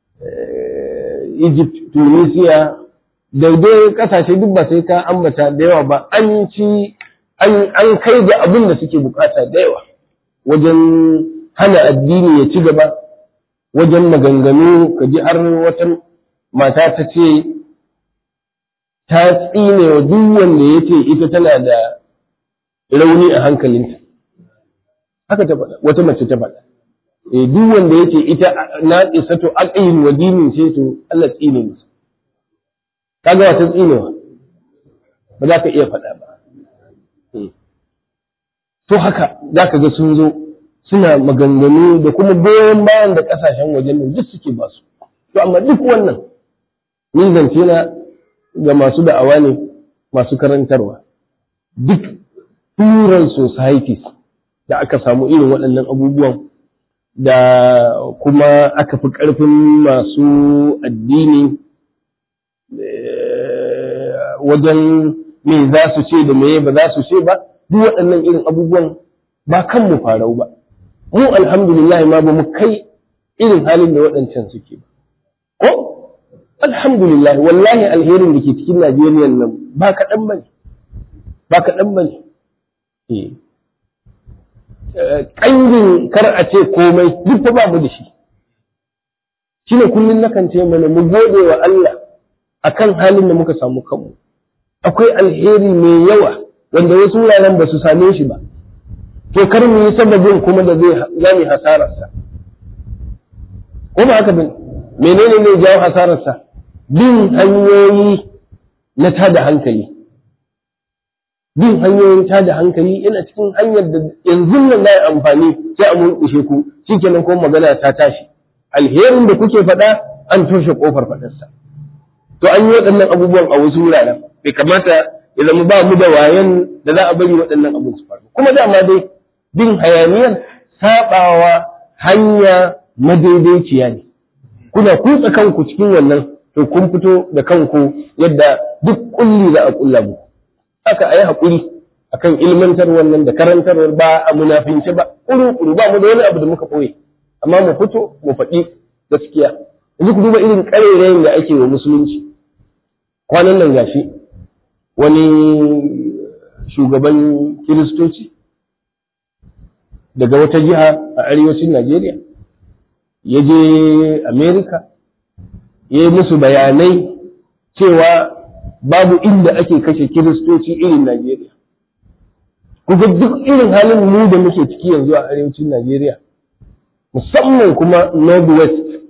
egypt tunisia daidai ƙasashe duk ba sai ka ambata da yawa ba an ci an kai ga abin da suke bukata da yawa wajen hana addini ya ci gaba wajen maganganu ka ji har wata mata ta ce ta tsine wa duk wanda ya ce ita tana da rauni a hankalinta haka ta faɗa wata mace ta faɗa eh duk wanda ya ce ita na isa to aqin wa dinin ce to Allah tsine musu kaga wata tsinewa ba za ka iya faɗa ba to haka za ka ga sun zo suna maganganu da kuma goyon bayan da kasashen wajen nan duk suke ba su to amma duk wannan ni zance na ga masu da'awa ne masu karantarwa duk turan societies da aka samu irin waɗannan abubuwan da kuma aka fi ƙarfin masu addini wajen me za su ce da meye ba za su ce ba duk waɗannan irin abubuwan ba kan mu farau ba mu alhamdulillah ma ba mu kai irin halin da waɗancan suke ba ko alhamdulillah wallahi alherin da ke cikin Najeriya nan ba kaɗan ba ne ba kaɗan ba ne ƙangin kar a ce komai duk fa babu da shi shi ne kullum nakan ce mana mu gode wa Allah akan halin da muka samu kanmu akwai alheri mai yawa wanda wasu wuraren ba su same shi ba to kar mu yi sababin kuma da zai za mu hasararsa ko ba haka bane menene ne jawo hasararsa bin hanyoyi na tada hankali bin hanyoyin tada hankali yana cikin hanyar da yanzu nan za a amfani sai a mulkushe ku shikenan kuma magana ta tashi alherin da kuke faɗa an toshe kofar faɗarsa to an yi waɗannan abubuwan a wasu wuraren bai kamata ya zama ba mu da wayan da za a bari waɗannan abin su faru kuma dama dai bin hayaniyar saɓawa hanya madaidaiciya ne kuna kutsa kanku cikin wannan to kun fito da kanku yadda duk kulli za a kulla mu haka ayi hakuri akan ilmantar wannan da karantarwar ba a munafince ba kuru kuru ba mu da wani abu da muka koyi amma mu fito mu faɗi gaskiya yanzu ku duba irin ƙarerayin da ake wa musulunci kwanan nan gashi wani shugaban kiristoci daga wata jiha a arewacin Najeriya ya je Amerika ya yi musu bayanai cewa babu inda ake kashe kiristoci irin Najeriya. Kuga duk irin halin mu da muke ciki yanzu a arewacin Najeriya, musamman kuma Northwest,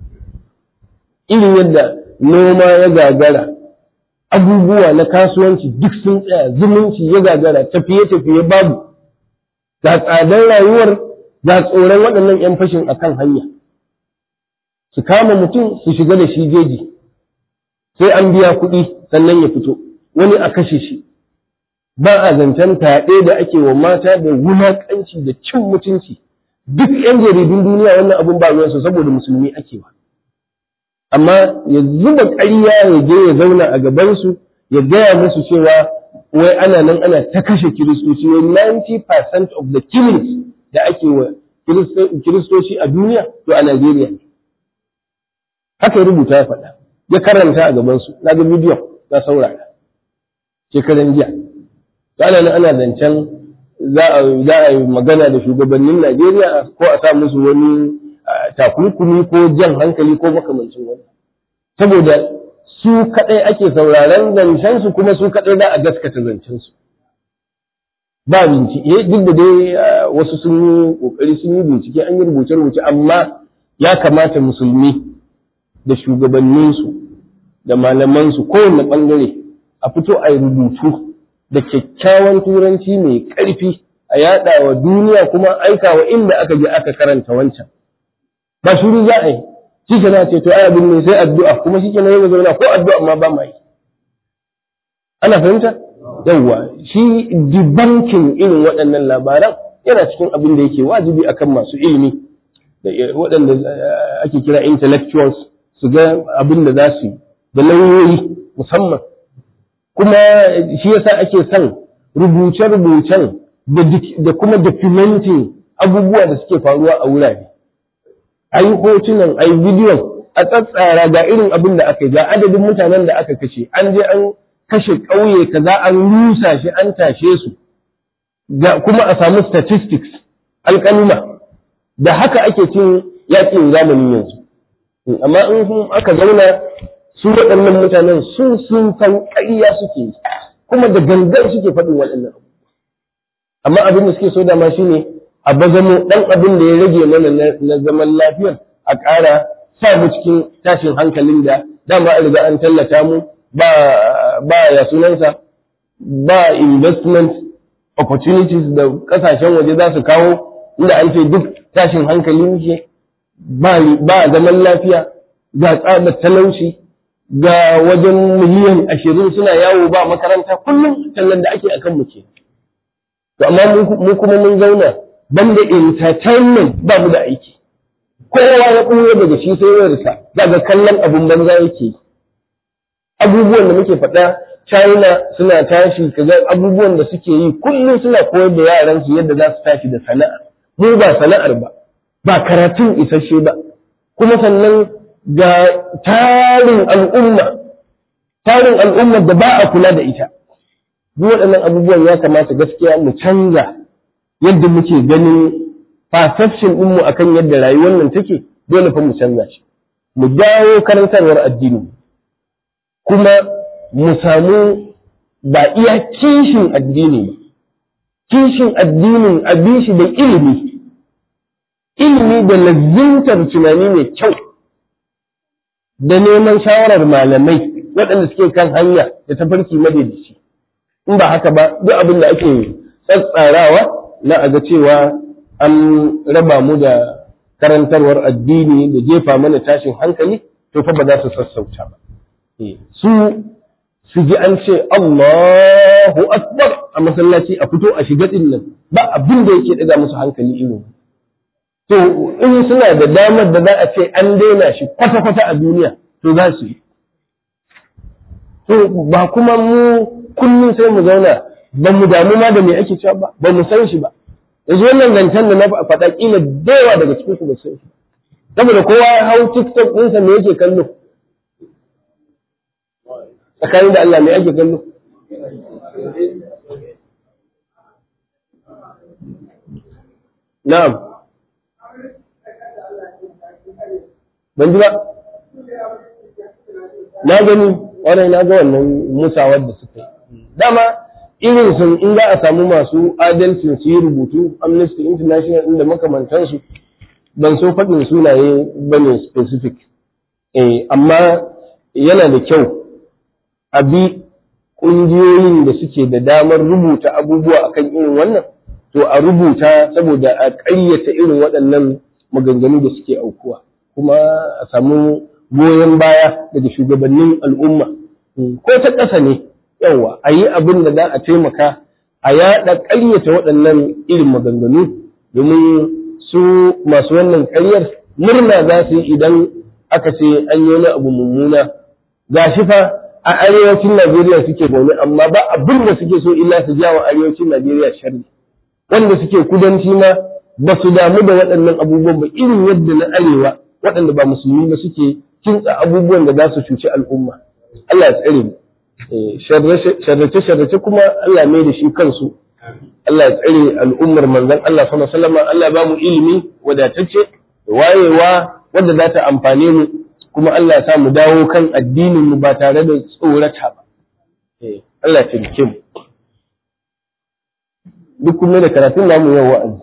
irin yadda noma ya gagara, abubuwa na kasuwanci duk sun tsaya, zumunci ya gagara, tafiye-tafiye babu, ga tsadar rayuwar, ga tsoron waɗannan ‘yan fashin akan hanya. Su kama mutum su shiga da shi jeji. sai an biya kuɗi sannan ya fito wani a kashe shi ba a zancen taɗe da ake wa mata da wulaƙanci da cin mutunci duk 'yan jaridun duniya wannan abun ba ruwansu saboda musulmi ake ba amma ya zuba ƙarya ya je ya zauna a gabansu ya gaya musu cewa wai ana nan ana ta kashe kiristoci wai 90% of the killings da ake wa kiristoci a duniya to a Najeriya ne haka ya rubuta ya faɗa ya karanta a gabansu na ga bidiyon na saurara shekaran jiya ana nan ana zancen za a yi magana da shugabannin Najeriya ko a sa musu wani takunkumi ko jan hankali ko makamancin wani saboda su kaɗai ake sauraron zancensu kuma su kaɗai za a gaskata zancensu ba bincike duk da dai wasu sun yi ƙoƙari sun yi bincike an yi rubuce-rubuce amma ya kamata musulmi da shugabanninsu da malamansu kowane ɓangare a fito a yi rubutu da kyakkyawan turanci mai ƙarfi a yaɗa wa duniya kuma aika wa inda aka je aka karanta wancan ba shuru za a yi shi ke ce to ai abin ne sai addu'a kuma shi ke na yau zauna ko addu'a ma ba ma yi ana fahimta yawwa shi dibankin irin waɗannan labaran yana cikin abin da yake wajibi akan masu ilimi waɗanda ake kira intellectuals su ga abin da za su yi da lauyoyi musamman kuma shi yasa ake son rubuce-rubucen da kuma documenting abubuwa da suke faruwa a wurare a yi hotunan a yi bidiyon a tsatsara ga irin abin da aka yi ga adadin mutanen da aka kashe an je an kashe ƙauye kaza an rusa shi an tashe su ga kuma a samu statistics alƙaluma da haka ake cin yaƙin zamanin yanzu amma in aka zauna su waɗannan mutanen sun sun san ƙarya suke yi kuma da gangan suke faɗin waɗannan abu amma abin da suke so dama shine a bazamo ɗan abin da ya rage mana na zaman lafiyar a ƙara sa mu cikin tashin hankalin da dama an riga an tallata mu ba ba ya sunansa ba investment opportunities da ƙasashen waje za su kawo inda an ce duk tashin hankali muke ba zaman lafiya ga tsadar talauci ga wajen miliyan ashirin suna yawo ba makaranta kullum tallan da ake akan mu ke to amma mu kuma mun zauna banda entertainment ba mu da aiki kowa ya ɓuya daga shi sai wayarsa daga kallon abun banza yake abubuwan da muke faɗa China suna tashi kaga abubuwan da suke yi kullum suna koyar da yaran su yadda za su tashi da sana'a mu ba sana'ar ba ba karatun isasshe ba kuma sannan ga tarin al'umma tarin al'umma da ba a kula da ita duk waɗannan abubuwan ya kamata gaskiya mu canza yadda muke ganin perception ɗinmu akan yadda rayuwar nan take dole fa mu canza shi mu dawo karantarwar addini kuma mu samu ba iya kishin addini ba kishin addinin abin shi da ilimi ilimi da lazimtar tunani mai kyau da neman shawarar malamai waɗanda suke kan hanya da tafarki madaidaici in ba haka ba duk abin da ake tsatsarawa na a ga cewa an raba mu da karantarwar addini da jefa mana tashin hankali to fa ba za su sassauta ba su su ji an ce Allahu akbar a masallaci a fito a shiga din nan ba abin da yake daga musu hankali irin to in suna da damar da za a ce an daina shi kwata-kwata a duniya to za su yi to ba kuma mu kullum sai mu zauna ba mu damu ma da me ake cewa ba ba mu san shi ba yanzu wannan zancen da na faɗa kila da yawa daga cikin su ba san shi saboda kowa ya hau tiktok ɗinsa me yake kallo tsakanin da Allah me ake kallo na'am ban ji ba na gani wannan na ga wannan musawar da suka yi dama irin sun in za a samu masu adalcin su yi rubutu amnesty international inda makamantansu ban so faɗin sunaye ba ne specific eh amma yana da kyau a bi ƙungiyoyin da suke da damar rubuta abubuwa akan irin wannan to a rubuta saboda a ƙaryata irin waɗannan maganganu da suke aukuwa kuma a samu goyon baya daga shugabannin al'umma ko ta ƙasa ne yawa a yi abin da za a taimaka a yaɗa ƙaryata waɗannan irin maganganu domin su masu wannan ƙaryar murna za su yi idan aka ce an yi wani abu mummuna ga shi fa a arewacin Najeriya suke zaune amma ba abin da suke so illa su jawo arewacin Najeriya sharri wanda suke kudanci ma ba su damu da waɗannan abubuwan ba irin yadda na arewa waɗanda ba musulmi ba suke kintsa abubuwan da za su cuci al'umma Allah ya tsare mu sharrace-sharrace kuma Allah mai da shi kansu Allah ya tsare al'ummar manzon Allah sallallahu alaihi wasallam Allah ba mu ilimi wadatacce da wayewa wanda za ta amfane mu kuma Allah ya sa mu dawo kan addinin mu ba tare da tsorata ba Allah ya taimake mu duk kuma da karatun namu yau wa'azi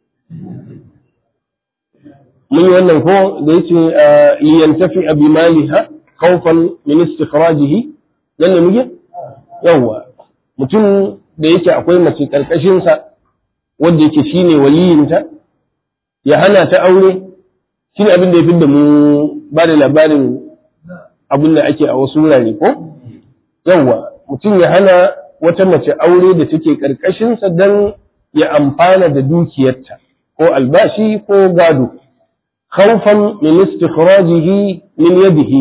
mun yi wannan ko da yace liyantafi abi maliha khawfan min istikhrajihi nan ne muke yawa mutum da yake akwai mace karkashin sa wanda yake shine waliyinta ya hana ta aure shine abin da ya fidda mu ba da labarin abin da ake a wasu wurare ko yawa mutum ya hana wata mace aure da take karkashin sa dan ya amfana da dukiyarta ko albashi ko gado خوفا من استخراجه من يده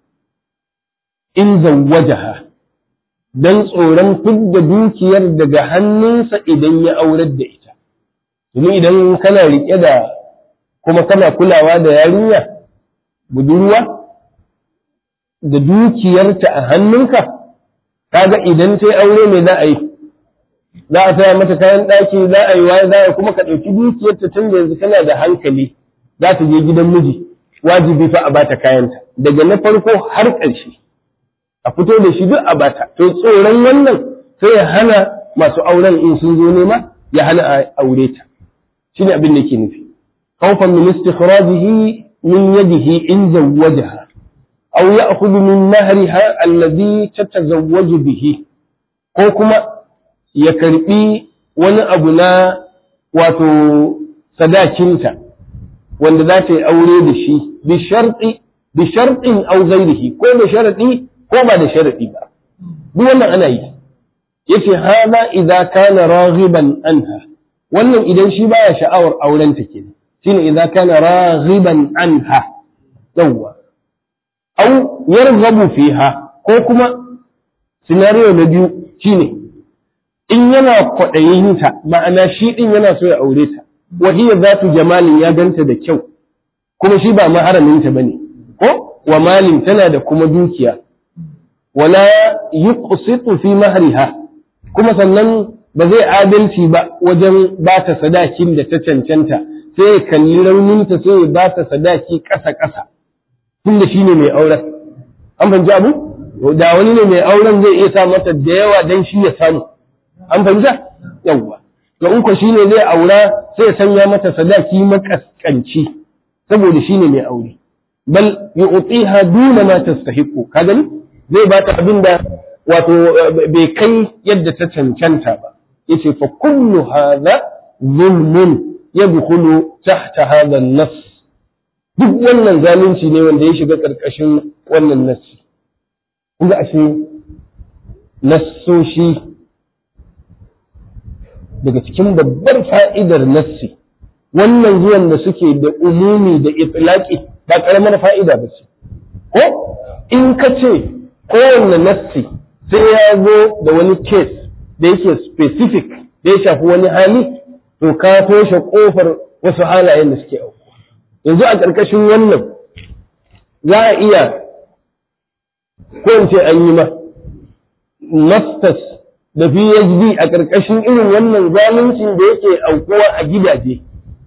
in zawwajaha dan tsoron fidda dukiyar daga hannunsa idan ya aurar da ita domin idan kana riƙe da kuma kana kulawa da yarinya budurwa da dukiyarta a hannunka kaga idan ta yi aure mai za a yi za a saya mata kayan ɗaki za a yi waye za a kuma ka ɗauki dukiyarta tun da yanzu kana da hankali za ta je gidan miji wajibi fa a bata kayanta daga na farko har ƙarshe a fito da shi duk a bata to tsoron wannan sai ya hana masu auren in sun zo nema ya hana a aure ta shine abin da yake nufi khawfan min istikhrajihi min yadihi in zawwajaha aw ya'khudhu min mahriha alladhi tatazawwaju bihi ko kuma ya karbi wani abu na wato sadakinta wanda za ta yi aure da shi bi sharɗi bi sharɗin aw ghairihi ko da sharadi ko ba da sharadi ba duk wannan ana yi yace hada idza kana raghiban anha wannan idan shi baya sha'awar auren ta kenan shine idza kana raghiban anha yawwa aw yarghabu fiha ko kuma scenario na biyu shine in yana kwaɗayin ta ma'ana shi din yana so ya aure ta wa hiya zatu jamalin ya ganta da kyau kuma shi ba maharamin ta bane ko wa malin tana da kuma dukiya wala yuqsitu fi mahriha kuma sannan ba zai adalci ba wajen ba ta sadakin da ta cancanta sai ya kalli rauninta sai ya ba ta sadaki ƙasa ƙasa tunda shine mai auren an fahimci abu da wani ne mai auren zai iya sa mata da yawa dan shi ya samu an fahimta yawwa to in ko shine zai aura sai ya sanya mata sadaki makaskanci saboda shine mai aure bal yu'tiha duna ma tastahiqu ka gani zai bata abin da wato bai kai yadda ta cancanta ba yace fa kullu hadha zulmun yadkhulu tahta hadha an-nass duk wannan zalunci ne wanda ya shiga karkashin wannan nassi kun ga ashe nassoshi daga cikin babbar fa'idar nassi wannan zuwan da suke da umumi da itlaqi ba karamar fa'ida ba ce ko in ka ce kowanne nassi sai ya zo da wani case da yake specific da ya shafi wani hali to ka toshe kofar wasu halayen da suke auku yanzu a ƙarƙashin wannan za a iya ko in ce an yi ma masters da PhD a ƙarƙashin irin wannan zaluncin da yake aukuwa a gidaje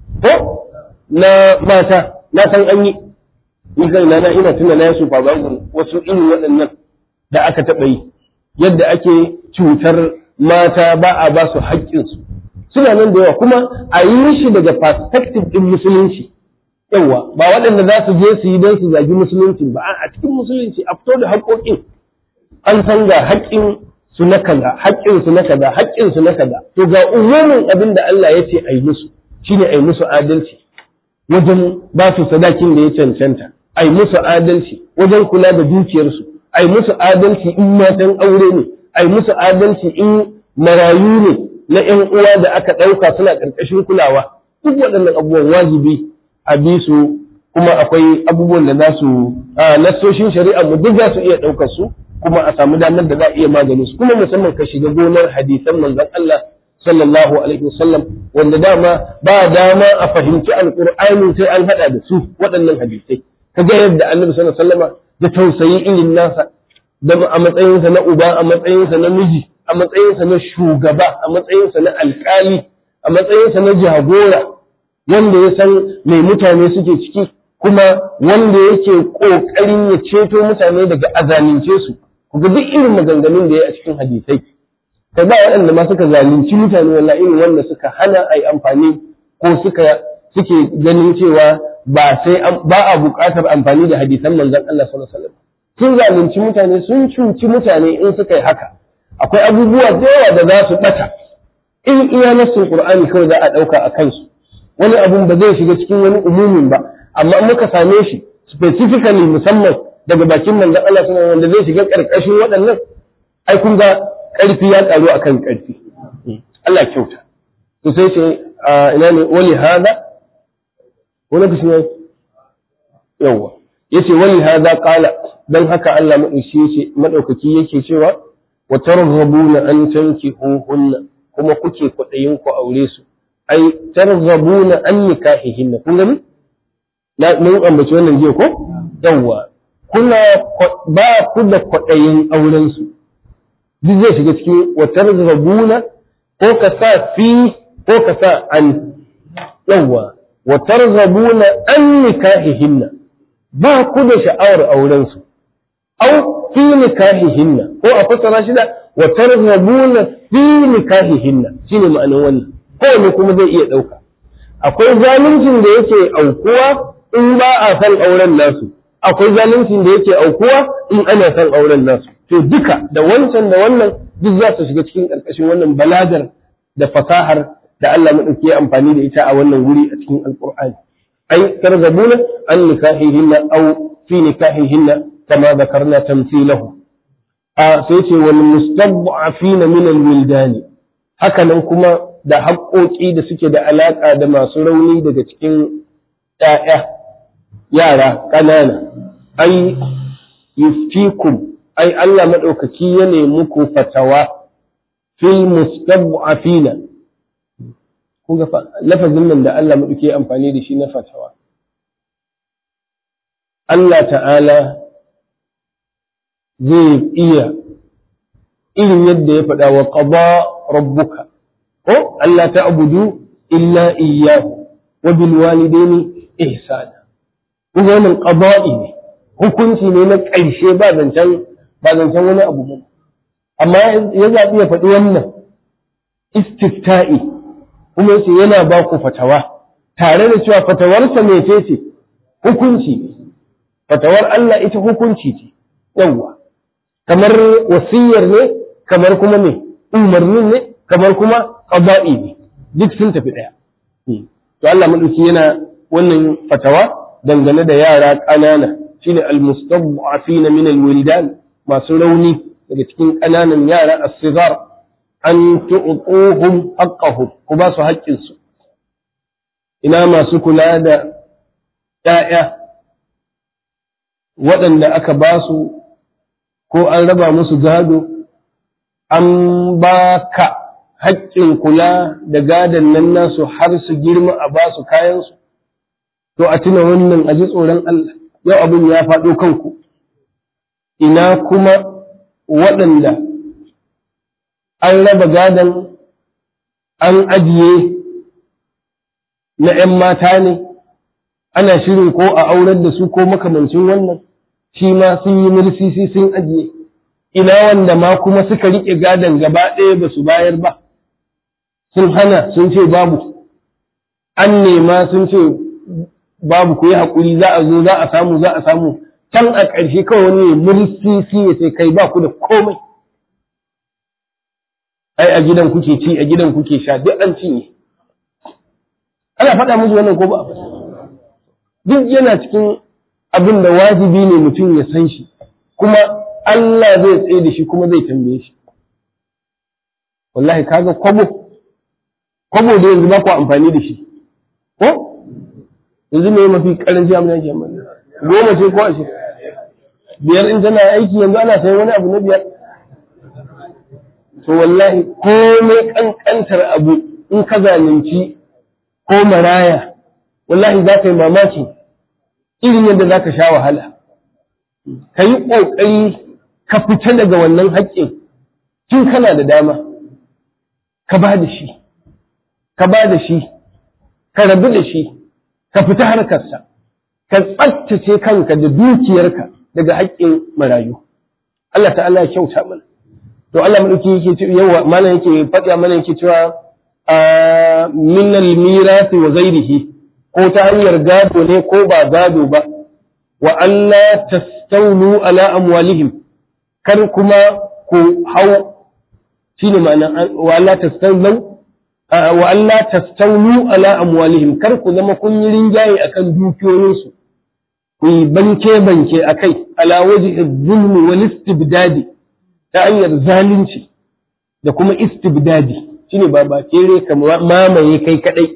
ko na mata na san an yi ni kai na ina tuna na su fa wasu irin waɗannan da aka taɓa yi yadda ake cutar mata ba a ba su haƙƙinsu suna nan da yawa kuma a yi shi daga perspective ɗin musulunci yawa ba waɗanda za su je su yi don su zagi musulunci ba a cikin musulunci a fito da haƙoƙin an san ga haƙƙin su na kaza haƙƙin su na kaza haƙƙin su na kaza to ga umumin abin da Allah ya ce a yi musu shine a yi musu adalci wajen ba su sadakin da ya cancanta a yi musu adalci wajen kula da dukiyarsu a yi musu adalci in matan aure ne a yi musu adalci in marayu ne na ‘yan uwa da aka ɗauka suna ƙarƙashin kulawa duk waɗannan abubuwan wajibi a bi su kuma akwai abubuwan da za su nassoshin shari'a mu duk za su iya ɗaukar su kuma a samu damar da za a iya magani su kuma musamman ka shiga gonar hadisan manzon Allah sallallahu alaihi wasallam wanda dama ba dama a fahimci alqur'ani sai an hada da su waɗannan hadisai kaga yadda annabi sallallahu alaihi wasallama da tausayi irin nasa da a matsayinsa na uba a matsayinsa na miji a matsayinsa na shugaba a matsayinsa na alkali a matsayinsa na jagora wanda ya san mai mutane suke ciki kuma wanda yake ƙoƙarin ya ceto mutane daga azalince su kuga duk irin maganganun da ya a cikin hadisai kai ba waɗanda ma suka zalunci mutane walla irin wanda suka hana a yi amfani ko suka suke ganin cewa ba sai ba a buƙatar amfani da hadisan manzon Allah sallallahu alaihi wasallam sun zalunci mutane sun cuci mutane in suka yi haka akwai abubuwa da yawa da za su bata in iya nassin qur'ani kawai za a ɗauka a kansu wani abun ba zai shiga cikin wani umumin ba amma muka same shi specifically musamman daga bakin manzon Allah sallallahu wanda zai shiga karkashin waɗannan ai kun ga ƙarfi ya ƙaru akan ƙarfi Allah kyauta to sai ce ina ne wali hada wani kashi ne yawa yace wali hada qala dan haka Allah madauki yace madaukaki yake cewa wa targhabuna an tankihuhunna kuma kuke kwaɗayin ku aure su ai targhabuna an nikahihinna kun gani na mun ambaci wannan jiya ko yawa kuna ba ku da kwaɗayin auren su duk zai shiga cikin wa targhabuna ko ka sa fi ko ka sa an yawa wa targhabuna an nikahihinna ba ku da sha'awar auren su au fi nikahihinna ko a fassara shi da wa targhabuna fi nikahihinna shine ma'anar wannan kowanne kuma zai iya ɗauka akwai zaluncin da yake aukuwa in ba a san auren nasu akwai zaluncin da yake aukuwa in ana san auren nasu to duka da wancan da wannan duk za su shiga cikin ƙarƙashin wannan balagar da fasahar da Allah madauki ya amfani da ita a wannan wuri a cikin alqur'ani ai targabuna an nikahihinna aw fi nikahihinna kama zakarna tamthilahu a sai ce wal mustad'afina min al-wildani haka nan kuma da haƙoƙi da suke da alaƙa da masu rauni daga cikin ‘ya'ya, yara ƙanana, ai, yuftikum, ai, Allah maɗaukaki ya nemi ku fatawa fil mustab'afina kun ga lafazin nan da Allah maɗauki ya amfani da shi na fatawa. Allah ta'ala zai iya irin yadda ya faɗa wa ƙaba rabbuka. ko Allah ta abudu illa iyyahu wa bil walidaini ihsana kuma wannan qada'i ne hukunci ne na ƙarshe ba zancen ba zancen wani abu ba amma ya zaɓi ya faɗi wannan istifta'i kuma yace yana ba ku fatawa tare da cewa fatawarsa mece ce hukunci fatawar Allah ita hukunci ce yawwa kamar wasiyar ne kamar kuma me umarnin ne kamar kuma qada'i ne duk sun tafi ɗaya to Allah madauki yana wannan fatawa dangane da yara ƙanana shine almustad'afin min alwildan masu rauni daga cikin ƙananan yara as-sigar an tu'tuhum haqqahum ku ba su haƙƙin su ina masu kula da ƴaƴa waɗanda aka ba su ko an raba musu gado an ba ka haƙƙin kula da gadon nan nasu har su girma a ba su kayansu to a tuna wannan a ji tsoron Allah yau abin ya faɗo kanku ina kuma waɗanda an raba gadon an ajiye na ‘yan mata ne ana shirin ko a aurar da su ko makamancin wannan shi ma sun yi mursisi sun ajiye ina wanda ma kuma suka riƙe gadon gaba ɗaya ba su bayar ba sun hana sun ce babu an nema sun ce babu ku yi haƙuri za a zo za a samu za a samu can a ƙarshe kawai wani mursisi ya ce kai ba ku da komai ai a gidan kuke ci a gidan kuke sha duk an cinye ana faɗa musu wannan ko ba duk yana cikin abin da wajibi ne mutum ya san shi kuma Allah zai tsaye da shi kuma zai tambaye shi wallahi kaga kwabo kwabo da yanzu ba ku amfani da shi ko yanzu me mafi karanci abin yake amma goma ce ko ashe biyar in tana aiki yanzu ana sayan wani abu na biyar to wallahi komai kankantar abu in ka zalunci ko maraya wallahi za ka yi mamaki irin yadda za ka sha wahala ka yi ƙoƙari ka fita daga wannan haƙƙin tun kana da dama ka ba da shi ka ba da shi ka rabu da shi ka fita harkarsa ka tsaftace kanka da dukiyarka daga haƙƙin marayu Allah ta'ala ya kyauta mana to Allah madauki yake yawa mana yake faɗa mana yake cewa min al-mirasi wa ghairihi ko ta hanyar gado ne ko ba gado ba wa Allah tastawlu ala amwalihim kar kuma ku hau shine ma'ana wa Allah tastawlu wa Allah tastawlu ala amwalihim kar ku zama kun yi rinjaye akan dukiyoyinsu ku yi banke banke akai ala wajhi zulmi wal istibdadi ta hanyar zalunci da kuma istibdadi shine ba ba kere ka mamaye kai kadai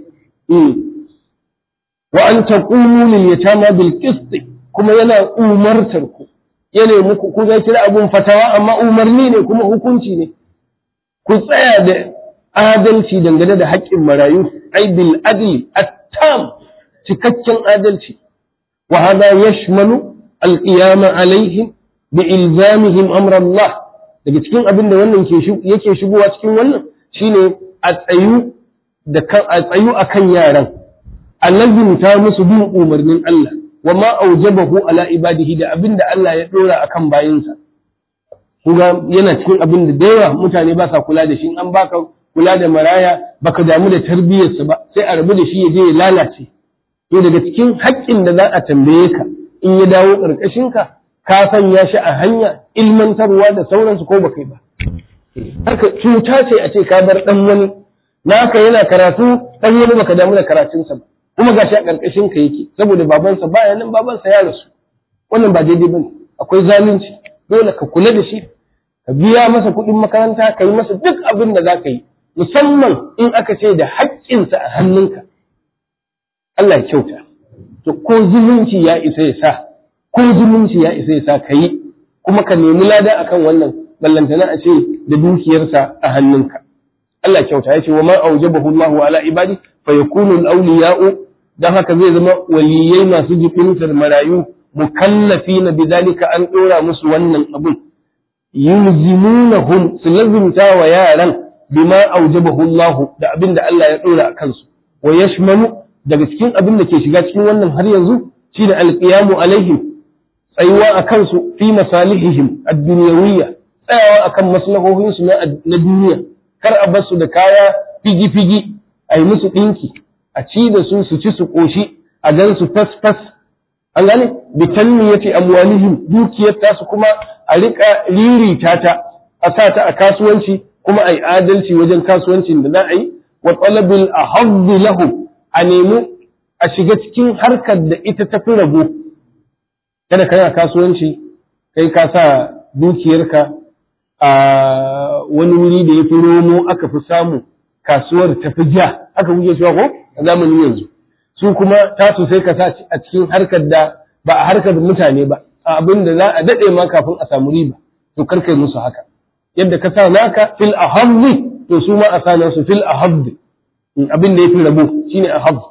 wa an taqumu lil yatama bil qist kuma yana umartar ku yana muku ku zai kira abun fatawa amma umarni ne kuma hukunci ne ku tsaya da adalci dangane da haƙƙin marayu ai bil adli at-tam cikakken adalci wa hada yashmalu al-qiyama alaihim bi ilzamihim amra Allah daga cikin abin da wannan yake shigowa cikin wannan shine a tsayu da a tsayu akan yaran a lazimta musu bin umarnin Allah wa ma aujabahu ala ibadihi da abin da Allah ya dora akan bayinsa kuga yana cikin abin da da yawa mutane ba sa kula da shi an baka kula da maraya baka damu da tarbiyyarsa ba sai a rabu da shi ya je ya lalace to daga cikin haƙƙin da za a tambaye ka in ya dawo ƙarƙashin ka ka sanya shi a hanya ilmantarwa da sauransu ko baka yi ba haka cuta ce a ce ka bar dan wani naka yana karatu dan wani baka damu da karatunsa ba kuma gashi a ƙarƙashin ka yake saboda babansa baya nan babansa ya rasu wannan ba daidai bane akwai zalunci dole ka kula da shi ka biya masa kuɗin makaranta ka yi masa duk abin da za ka yi musamman in aka ce da haƙƙinsa a hannunka Allah ya kyauta to ko zumunci ya isa ya sa ko zumunci ya isa ya sa ka yi kuma ka nemi lada akan wannan ballantana a ce da dukiyarsa a hannunka Allah ya kyauta ya ce wa ma aujabahu Allahu ala ibadi fa yakunu al-awliya'u dan haka zai zama waliyai masu jibintar marayu mukallafina bidalika an dora musu wannan abun yulzimunahum su lazimta wa yaran bima aujabahu Allah da abin da Allah ya dora a kansu wa yashmalu daga cikin abin da ke shiga cikin wannan har yanzu shine alqiyamu alaihim tsayuwa a kansu fi masalihihim ad-dunyawiyya tsayawa akan maslahohinsu na duniya kar a basu da kaya figi-figi a yi musu ɗinki a ci da su su ci su ƙoshi a gan su fas-fas an gane bitanni yace amwalihim dukiyar tasu kuma a rika ririta ta a sa ta a kasuwanci kuma a yi adalci wajen kasuwancin da za a yi wa talabil ahaddi lahu a nemi a shiga cikin harkar da ita ta fi rabo kada kana kasuwanci kai ka sa dukiyarka a wani wuri da ya fi romo aka fi samu kasuwar ta fi ja aka kuke cewa ko a zamanin yanzu su kuma tasu sai ka sa a cikin harkar da ba a harkar mutane ba a abin da za a daɗe ma kafin a samu riba to kar kai musu haka yadda ka sa naka fil ahabbi to su ma a sa nasu fil ahabbi abin da ya fi rabo shine ahabbi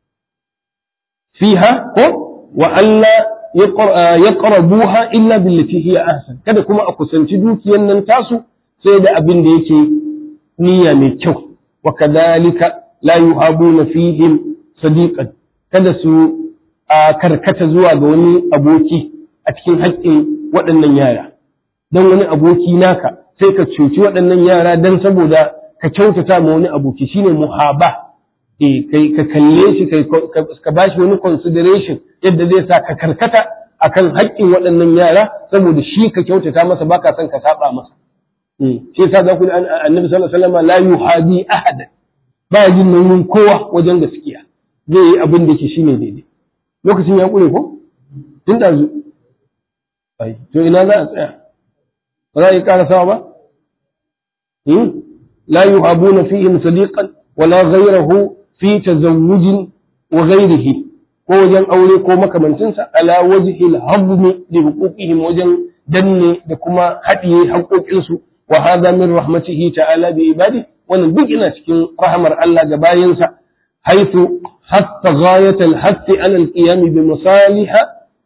fiha ko wa Allah yaqrabuha illa billati hiya ahsan kada kuma a kusanci dukiyan nan tasu sai da abin da yake niyya mai kyau wa kadhalika la yuhabuna fihim sadiqan kada su karkata zuwa ga wani aboki a cikin haƙƙin waɗannan yara dan wani aboki naka sai ka cuci waɗannan yara dan saboda ka kyautata ma wani aboki shine muhaba eh kai ka kalle shi kai ka bashi wani consideration yadda zai sa ka karkata akan haƙƙin waɗannan yara saboda shi ka kyautata masa baka son ka saba masa eh shi yasa za ku annabi sallallahu alaihi wasallam la yuhadi ahada ba jin nauyin kowa wajen gaskiya zai yi abin da ke shine daidai lokacin ya kure ko tun da zu ai to ina za a tsaya ba za a yi karasawa ba la yuhabuna fihim sadiqan wala ghayrahu fi tazawujin wa ghairihi ko wajen aure ko makamancinsa ala wajhi al-hazm li huquqihim wajen danne da kuma haɗiye haƙoƙinsu wa hadha min rahmatihi ta'ala bi ibadi wannan duk ina cikin rahmar Allah ga bayansa haythu hatta ghayat al-hadd ala al-qiyam bi masaliha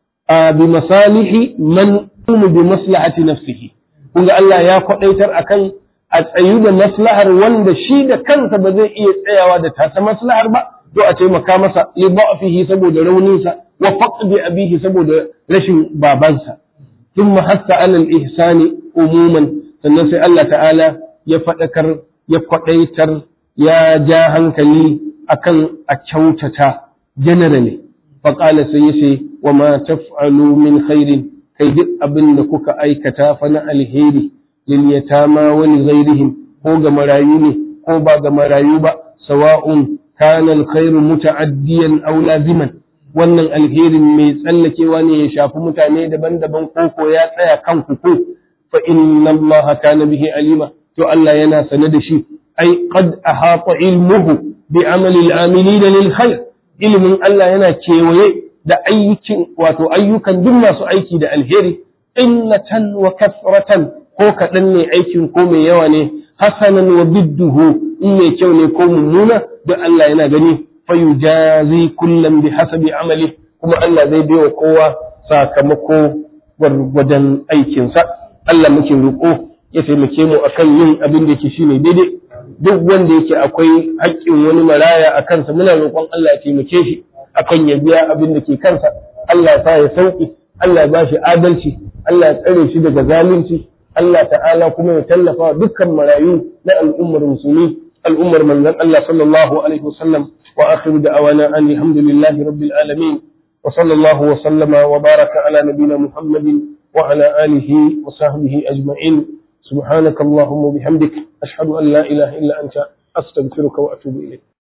bi masalihi man bi maslahati nafsihi kun ga Allah ya kwadaitar akan a tsayu da maslahar wanda shi da kansa ba zai iya tsayawa da tasa maslahar ba to a taimaka masa li da'fihi saboda rauninsa wa faqdi abihi saboda rashin babansa thumma hatta ala al-ihsani umuman sannan sai Allah ta'ala ya fadakar ya kwadaitar ya ja hankali akan a kyautata generally fa qala sai yace wa ma taf'alu min khairin kai duk abin da kuka aikata fa na alheri lil yatama wa li ghairihim ko ga marayu ne ko ba ga marayu ba sawa'un kana alkhairu muta'addiyan aw laziman wannan alherin mai tsallakewa ne ya shafi mutane daban-daban ko ko ya tsaya kan ku ko fa inna Allah kana bihi alima to Allah yana sane da shi ai qad ahata ilmuhu bi amali al-amilina lil khair ilmin Allah yana kewaye da ayyukan wato ayyukan duk masu aiki da alheri illatan wa kasratan ko kaɗan ne aikin ko mai yawa ne hasanan wa bidduhu in mai kyau ne ko mummuna da Allah yana gani fayujazi kullum bi hasabi amali kuma Allah zai baiwa kowa sakamako gwargwadon aikinsa Allah muke roƙo ya taimake mu akan yin abin da yake shine daidai duk wanda yake akwai haƙƙin wani maraya a kansa muna roƙon Allah ya taimake shi akan ya biya abin da ke kansa Allah ya sa ya sauki Allah ya ba shi adalci Allah ya tsare shi daga zalunci Allah ta'ala kuma ya tallafa dukkan marayu na al'ummar musulmi al'ummar manzon Allah sallallahu alaihi wasallam wa akhiru da'awana an alhamdulillahi rabbil alamin wa sallallahu wa sallama wa baraka ala nabiyyina Muhammadin wa ala alihi wa sahbihi ajma'in subhanakallahumma bihamdik ashhadu an la ilaha illa anta astaghfiruka wa atubu ilayk